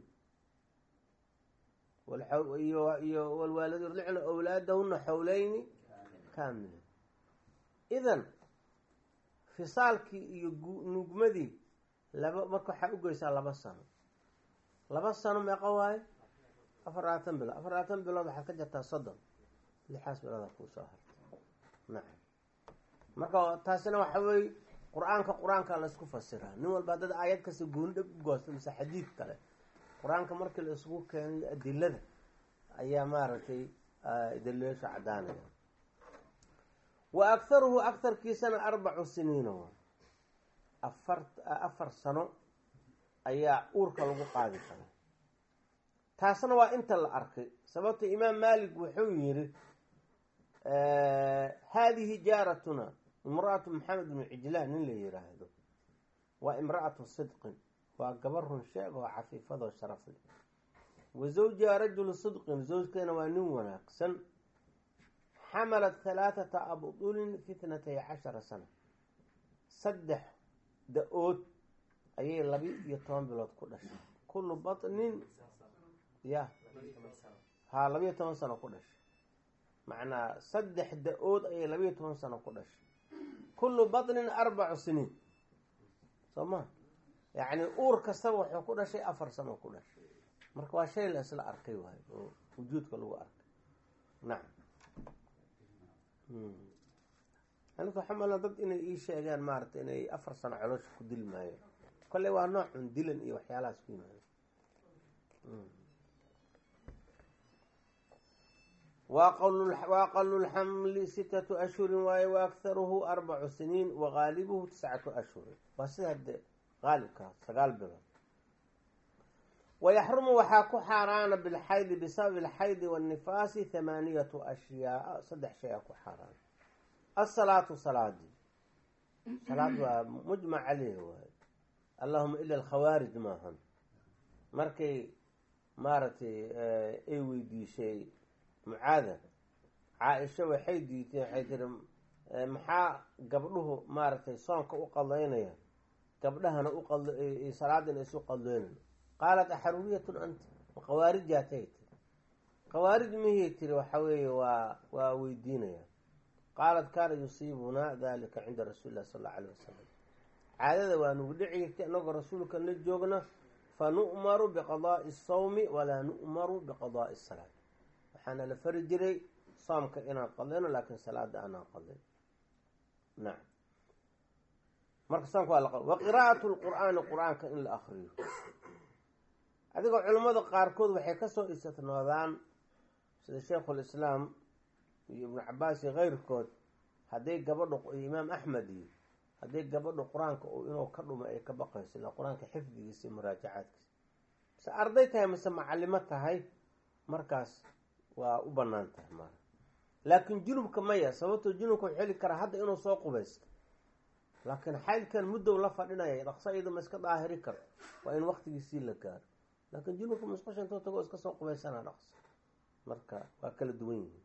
iyo walwaalid yurlicna awlaadahuna xowleyni kaamila idan fisaalkii iyo nugmadii laba marka waxaa ugeysaa laba sano laba sano meeqa waayo afar labaatan bilood afar labaatan bilood waxaad ka jartaa soddon lixaas bilooda kuusoo hartay nacam marka taasina waxa weeye qur-aanka qur-aanka la isku fasiraa nin walba dad aayad kasta gooni dhab u goosta mise xadiid kale qur-aanka markii la isugu keenayo adilada ayaa maaragtay daliisha caddaanaya wa akharuhu akharkiisana arbacu siniina waa afar afar sano ayaa uurka lagu qaadi karaa taasna waa inta la arkay sababta imaam malik wuxuu yihi haadihi jaaratuna imra-atu maxamed bnu cijlaan nin la yiraahdo waa imra-atu sidqin waa gabar run sheeg oo cafiifadoo sharaf leh wa zawjiha rajulu sidqin zawjkeena waa nin wanaagsan xamalat halaathata abdulin fi tnatay cashara sana saddex da-ood ayay labi iyo toban bilood ku dhashay kullu batnin ya haa labiyo toban sano ku dhashay macnaa saddex da-ood ayay labiyo toban sano ku dhashay kullu batnin arbacu siniin soo ma yacni uur kastaba wuxuu ku dhashay afar sano ku dhashay marka waa shay la isla arkay waayo oo wujuudka lagu arkay nacam aniga xamala dad inay ii sheegaan maaragtay inay afar sano caloosha ku dili maayo kolley waa noocun dilan iyo waxyaalahaas ku yimaado waaqalu lxamli sitatu ashhurin waaye waakharuhu arbacu siniin wagaalibuhu tiscatu ashhurin waa sida de qaalibkaa sagaal bilood wayaxrumu waxaa ku xaaraana bilxaydi bisababi alxaydi waannifaasi thamaaniyatu ashyaaa saddex shay a ku xaaraana asalaatu salaadii salaad waa mujmac caleyh waaye allahuma ila alkhawaarij maahan markay maaragtay ay weydiishay mucaada caa-isha waxay diitay waxay tiri maxaa gabdhuhu maaragtay soonka u qadaynaya gabdhahana uqad salaadina isu qadleynayo qaalat axaruuriyatun anta ma khawaarijatay tiri khawaarij mihii tiri waxa weeye waa waa weydiinaya qaalat kaana yusiibunaa dalika cinda rasuuli illahi sala allau alayh wasalam caadada waa nugu dhici jirtay annagoo rasuulka la joogna fa nu'maru biqadaai asawmi walaa nu'maru biqadaai asalaat waxaana la fari jiray soomka inaan qadayno laakiin salaada aanaan qadayn nacam marka soomka waa la wa qiraa'atu lqur'aani qur-aanka in la akriyo adigoo culimmada qaarkood waxay kasoo istitnoodaan sida sheikhulislaam iyo ibnu cabaas iyo keyrkood hadday gabadhu iyo imaam axmed iyo hadday gabadhu qur-aanka inuu ka dhumo ay ka baqayso ilaa qur-aanka xifdigiisa iyo muraajacaadkiisa mise arday tahay mise macalimo tahay markaas waa u banaan tahay maa laakiin junubka maya sababtoo junubka wuxuu heli karaa hadda inuu soo qubaysto laakiin xaylkan muddow la fadhinaya dhaqso iyada ma iska daahiri karto waa in waktigiisii la gaaro laakiin junubka musqusha intuu tago iska soo qubaysana dhaqso marka waa kala duwan yihiin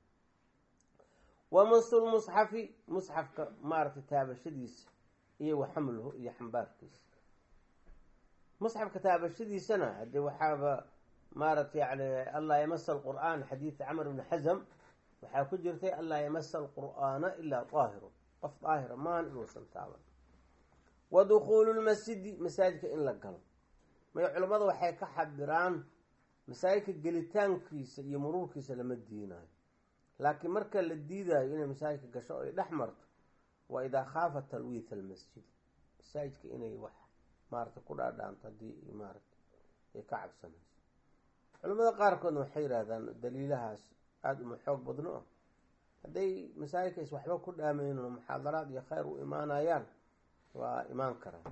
wamasul musxafi musxafka maaragtay taabashadiisa iyo waxamluhu iyo xambaarkiisa musxafka taabashadiisana haddii waxaaba maaragtay yani allaa yamasa alqur'aan xadiida camr ibni xasam waxaa ku jirtay allaa yamasa alqur'aana ilaa daahirun qof daahira maan inuusan taaban wa dukhuulu lmasjidi masaajidka in la galo may culimmada waxay ka xabiraan masaajidka gelitaankiisa iyo muruurkiisa lama diinayo laakiin marka la diidayo inay masaajidka gasho o ay dhex marto waa idaa khaafa talwiitha almasjid masaajidka inay wax maarata ku dhaadhaanto haddii maarata ay ka cabsanayso culimmada qaarkoodna waxay yidhahdaan daliilahaas aada uma xoog badno ah hadday masaajidka is waxba ku dhaameyno muxaadaraad iyo khayr u imaanayaan waa imaan karaan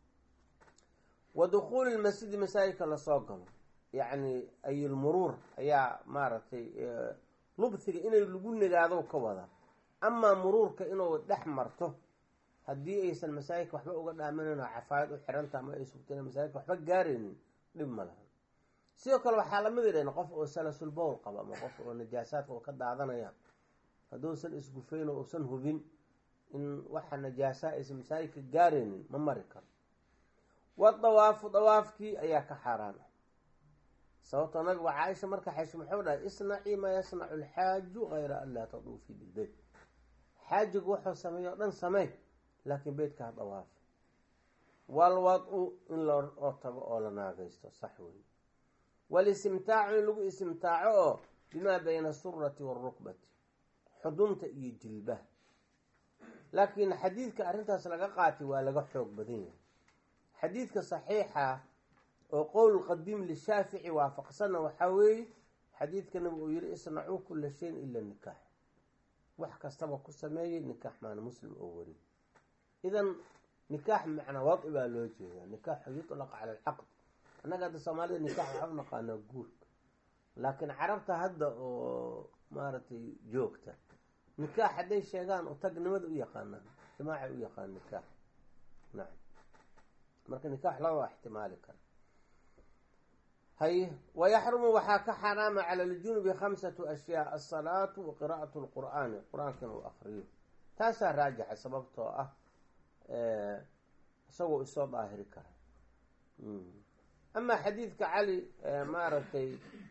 wa dukhuuli lmasjidi masaajidka lasoo galo yacni ayilmuruur ayaa maaragtay lubhiga inay lagu nagaado ka wada amaa muruurka inuu dhex marto haddii aysan masaajidka waxba uga dhaaminayn oo cafaayad u xiranta ama ay sugta ina masaajidka waxba gaaraynin dhib ma laha sidoo kale waxaa lamid idhan qof oo salasul bowl qaba ama qof oo najaasaadka oo ka daadanaya hadduusan isgufayn oo uusan hubin in waxa najaasa aysan masaajidka gaaraynin ma mari karo wadawaafu dawaafkii ayaa ka xaaraan ah sababtoo nabigu caaisha marka xesho muxuu dhahay isnacii maa yasnacu alxaaju hayra an laa taduufii bilbeyt xaajigu wuxuu sameeye o dhan sameey laakiin beytka ha dawaafi walwad-u in loo tago oo la naagaysto sax wey walistimtaacu in lagu istimtaaco oo bimaa bayna asurati waalrukbati xudunta iyo jilbaha laakiin xadiidka arrintaas laga qaatay waa laga xoog badan yahay xadiidka saxiixa oo qowl qadiim lishaafici waafaqsanna waxaa weeye xadiidka nabigu uu yihi isnacuu kula shayin ila nikaax wax kastaba ku sameeyey nikaax maana muslim oo wari idan nikaax macnaa wadi baa loo jeedaa nikaaxu yutlaq cala alcaqd annaga hadda soomaalida nikaax waxaa u naqaanaa guurka laakiin carabta hadda oo maaragtay joogta nikaax hadday sheegaan oo tagnimada u yaqaanaan ijtimaacay u yaqaan nikaax nacam marka nikaax laba ixtimaali kara hay wayaxrumu waxaa ka xaraama cala aljunubi khamsatu ashyaa alsalaatu wa qiraa'atu lqur'aani qur-aanka inuu akriyo taasaa raajixa sababtoo ah isagoo isoo daahiri kara amaa xadiidka cali maaragtay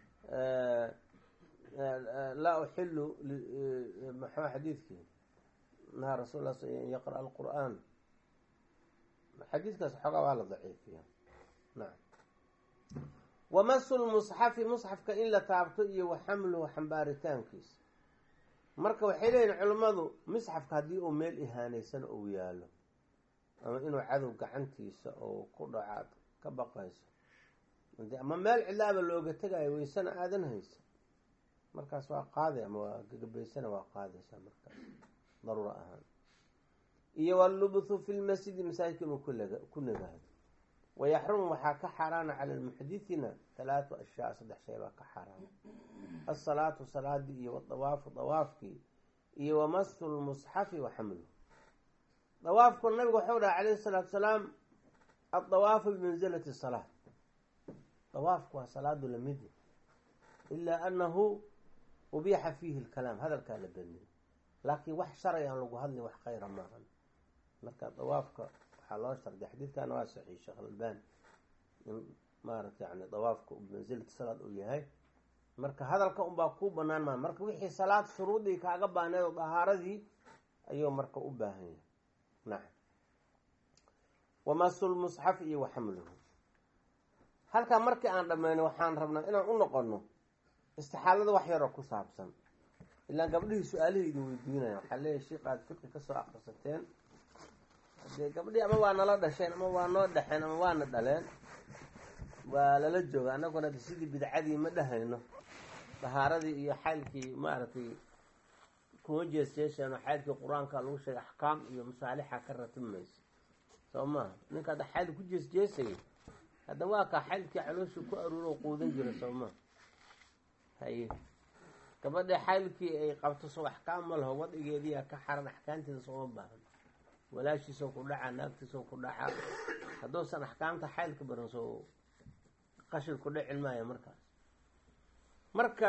laa uxilu maxaa xadiidkii naha rasul la an yaqra' alqur'aan xadiidkaas xoogaa waa la daciifiya nacam wamasu lmusxafi musxafka in la taabto iyo wa xamluhu xambaaritaankiisa marka waxay leeyihin culimmadu musxafka haddii uu meel ihaanaysan ou yaalo ama inuu cadow gacantiisa oo ku dhacaad ka baqayso ama meel cilaaba looga tegayo weysana aadan haysa markaas waa qaaday ama waa gagabaysana waa qaadaysaa markaas daruuro ahaan iyo wallubthu fi lmasjidi masaajidka inuu ku nagaado wayaxrumu waxaa ka xaaraana cala lmuxdithina talaatu ashyaa saddex shay baa ka xaaraana alsalaatu salaadii iyo wadawaafu dawaafkii iyo wamasu lmusxafi wa xamluhu dawaafku nabigu waxau dhaha calayhi salaatu salaam addawaafu bimanzilati salaa dawaafku waa salaadu lamidi ilaa anahu ubiixa fiihi lkalaam hadalkaa la beniyay laakiin wax shalay aan lagu hadlin wax khayra maahan marka dawaafka waxaa loo shardiya xadiidkana waa saxiix sheekh albani in maarata yani dawaafka bimansilati salaad uu yahay marka hadalka unbaa kuu banaan maa marka wixii salaad shuruudii kaaga baahneed oo dahaaradii ayuu marka u baahan yahay nacam wamasu lmusxaf iyo waxamluhu halkaa markii aan dhammayno waxaan rabnaa inaan u noqono istixaalada wax yaroo ku saabsan ilaa gabdhihii su-aalihii idin weydiinaya waxaa leeyahy sheik aad fiqi kasoo akrisateen dee gabdhihii ama waa nala dhasheen ama waa noo dhexeen ama waana dhaleen waa lala jooga annaguna sidii bidcadii ma dhahayno dahaaradii iyo xaylkii maaragtay kuma jeesjeeshaan xaylkii qur-aanka lagu sheegay axkaam iyo masaalixa ka ratimaysa soo maha ninka hadda xayl ku jeesjeesayay hadda waa kaa xaylkii calooshii ku aruuro quudan jira soo maha haye gabadha xaylkii ay qabto soo axkaam ma laho wadhigeediia ka xaran axkaamteeda sooma baahan walaashiisoo ku dhacaa naagtiisoo ku dhacaa hadduusan axkaamta xaylka baran soo qashil ku dhicin maayo markaas marka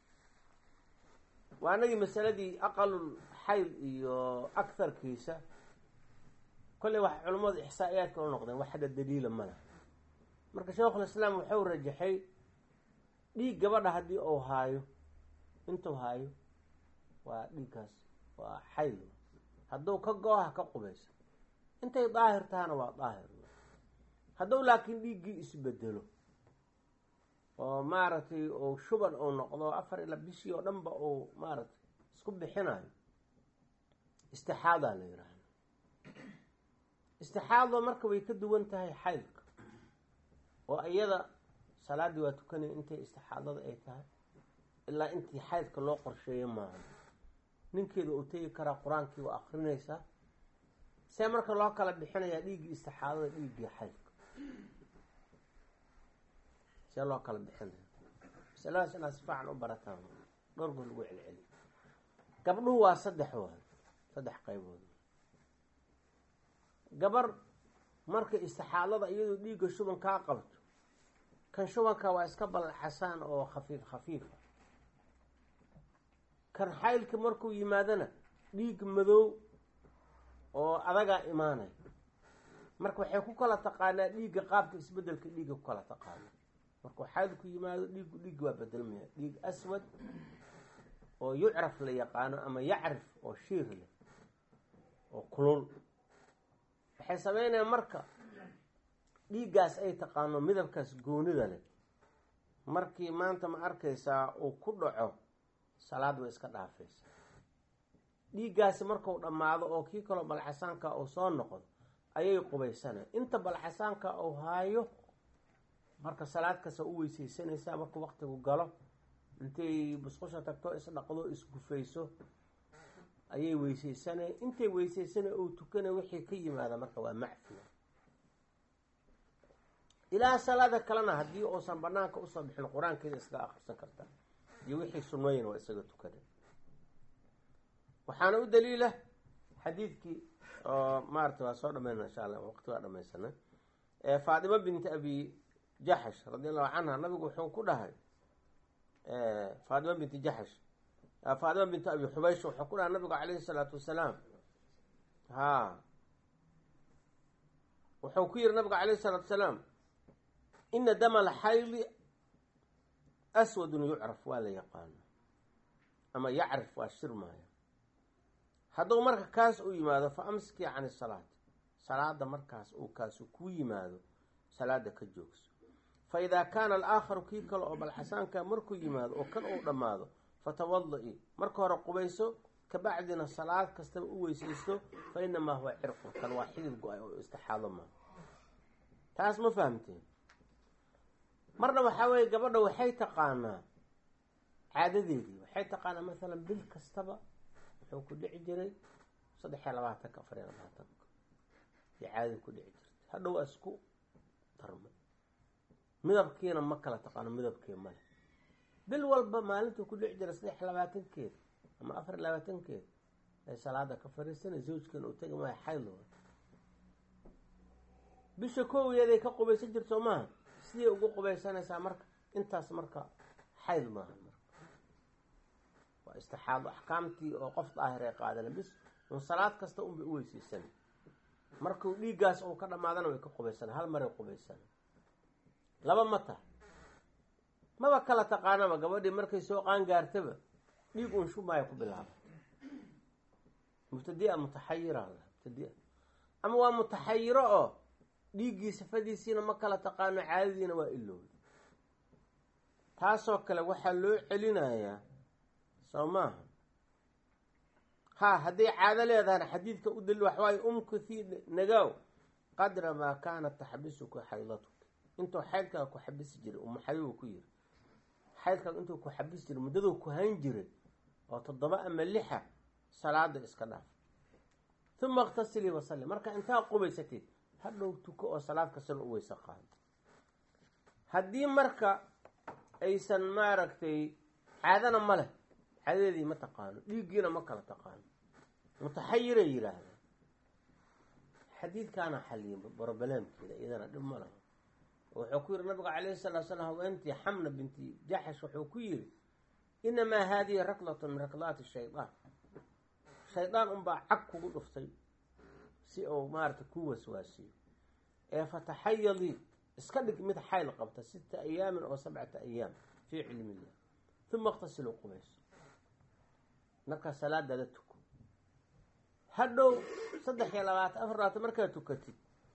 waa anagii masaladii aqalul xayl iyo aktharkiisa kolley wax culammadu ixsaa-iyaadka u noqdeen wax hadda daliila ma laha marka sheekhulislaam wuxuu rajaxay dhiig gabadha haddii uu haayo intuu haayo waa dhiigkaas waa xayl hadduu ka go-aha ka qubaysa intay daahir tahana waa daahir hadduu laakiin dhiiggii isbedelo oo maaragtay uu shuban uu noqdo afar ila bishii oo dhanba uu maaragtay isku bixinayo istixaadaa la yidhaahda istixaado marka way ka duwan tahay xaydka oo iyada salaaddii waa tukanaya intay istixaadada ay tahay ilaa intii xaydka loo qorsheeyo maaha ninkeeda uu tegi karaa qur-aankii waa akrinaysaa see marka loo kala bixinayaa dhiiggii istixaadada dhiiggii xaydka see loo kala bixinaya masaladaas inaad si fiican u barataan dhowr goor lagu celceliyo gabdhuhu waa saddex waay saddex qaybood gabar marka istixaadada iyadoo dhiigga shuban kaa qabto kan shubanka waa iska balxasaan oo khafiif khafiifa kan xaylka markuu yimaadana dhiig madow oo adagaa imaanay marka waxay ku kala taqaanaa dhiigga qaabka isbedelka dhiigga ku kala taqaana markuu xaylku yimaado dhiiggu dhiiggi waa bedelmaya dhiig aswad oo yucraf la yaqaano ama yacrif oo shiir leh oo kulul waxay sameynayaan marka dhiiggaas ay taqaano midabkaas goonida leh markii maanta ma arkaysaa uu ku dhaco salaad way iska dhaafaysa dhiiggaasi markuu dhammaado oo kii kaloo balxasaanka uu soo noqdo ayay qubaysanay inta balxasaanka uu haayo marka salaad kasta u weysaysanaysaa markuu waqtigu galo intay busqusha tagto isdhaqdo isgufayso ayay weysaysanay intay weysaysanay uu tukanay wixii ka yimaada marka waa macfiya ilaa salaada kalena haddii uusan banaanka usoo bixin qur-aankeeda iskaga akrisan kartaa iyo wixii sunnooyin waa isaga tukaday waxaana u daliila xadiidkii oo maarata waa soo dhamayna insha allah waqti waa dhamaysana faatima binti abi jaxash radi allahu canha nabigu wuxuu ku dhahay faatima binti jaxash faatima binti abi xubaysh wuxuu ku dhahay nabigu calayhi salaatu wasalaam ha wuxuu ku yihi nabigu calayhi salaatu wasalaam ina dama alxayli aswadun yucraf waa la yaqaano ama yacrif waa shirmaya hadduu marka kaas u yimaado fa amsikii can isalaati salaada markaas uu kaasu ku yimaado salaada ka joogso fa idaa kaana alaakharu kii kale oo balxasaanka markuu yimaado oo kan uu dhammaado fatawada-i marka hore qubayso kabacdina salaad kastaba u weysaysto fa inamaa huwa cirqun kan waa xidid go-ay oo istixaado maa taas ma fahamteen marna waxaa weeye gabadha waxay taqaanaa caadadeedii waxay taqaanaa masalan bil kastaba wuxuu ku dhici jiray saddex iyo labaatanka afar iyo labaatanka iyo caadadii ku dhici jirtay hadhow waa isku darmay midabkiina ma kala taqaano midabkii male bil walba maalintuu ku dhici jiray saddex iyo labaatankeeda ama afar iyo labaatankeeda ay salaada ka fariisanay zawjkeena uu tegi maayo xayl bisha koowiyeeday ka qubaysan jirto soo maaha siday ugu qubaysanaysaa marka intaas marka xayl maaha marka waa istixaado axkaamtii oo qof daahir ay qaadana bis un salaad kasta unbay u weysaysan markuu dhiiggaas uu ka dhamaadana way ka qubaysana hal maray qubaysana laba ma taha maba kala taqaanaba gabadhii markay soo qaangaartaba dhiig un shumaaya ku bilaaba mubtadia mutaxayira mubtadia ama waa mutaxayiro oo dhiiggii sifadiisiina ma kala taqaano caadadiina waa ilowda taasoo kale waxaa loo celinayaa soo maaha ha hadday caado leedahana xadiidka u dalil waxawaaye umkuthi nagaaw qadra maa kaanat taxbisuka xaydatuka intuu xaydkaa ku xabisi jiray umu xabiibu ku yiri xaydkaas intuu ku xabis jiray muddaduu ku hayn jiray oo toddoba ama lixa salaada iska dhaaf uma iktasilii wasalli marka intaa qubaysatid hadhow tuko oo salaad kastana u weyse qaado haddii marka aysan maaragtay caadana ma leh caadadeedii ma taqaano dhiiggiina ma kala taqaano mutaxayiray yidhaahda xadiidkaana xaliyay brobalaamkeeda iyadana dhib ma laha wuxuu ku yihi nabiga calayhi salatu slam haweentii xamna binti jaxash wuxuu ku yihi inamaa haadihi raklatun min raklaati shaydaan shaydaan unbaa cag kugu dhuftay si uu maarata ku waswaasiyo ee fataxayadii iska dhig mid xayl qabta sita ayaamin oo sabcata ayaam fii cilmi illah uma iqtasiluu qubayso markaa salaadaada tuko hadhow saddex iyo labaatan afar labaatan markaad tukatid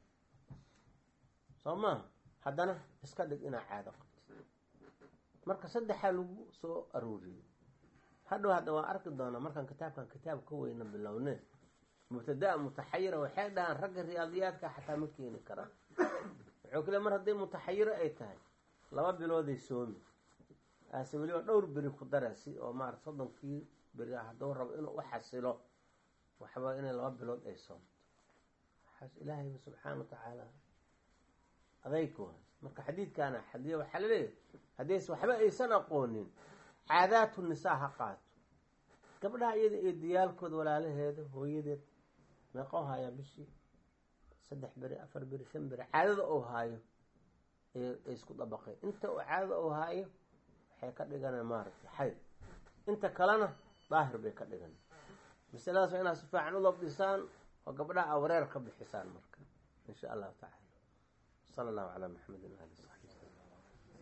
soo maaha haddana iska dhig inaa caado qabtid marka saddexaa lagu soo arooriyey hadhow hadda waan arki doonaa markaan kitaabkan kitaab ka weyna bilowne mubtadaa mutaxayira waxay dhahaan ragga riyaadiyaadka xataa ma keeni karaan wuxuu kale mar hadday mutaxayiro ay tahay laba bilooday soomi aase weliba dhowr beri ku dara si oo maarata soddonkii beri hadduu rabo inuu u xasilo waxba inay laba bilood ay soomto waxaas ilaahayba subxaana wa tacaala adayku marka xadiidkaana xadiya waxaa laleeyahay haddays waxba aysan aqoonin caadaatu nisaa ha qaato gabdhaha iyada ee diyaalkooda walaalaheeda hooyadeed meeqoo haayaa bishii saddex beri afar beri shan beri caadada uu haayo ay isku dabaqeen inta uu caadada uu haayo waxay ka dhigana maaragtay xayd inta kalena daahir bay ka dhigan masaladaas waa inaad si fiican u labdhisaan oo gabdhaha a wareer ka bixisaan marka in sha allahu tacaala sala allahu calaa maxamedin ali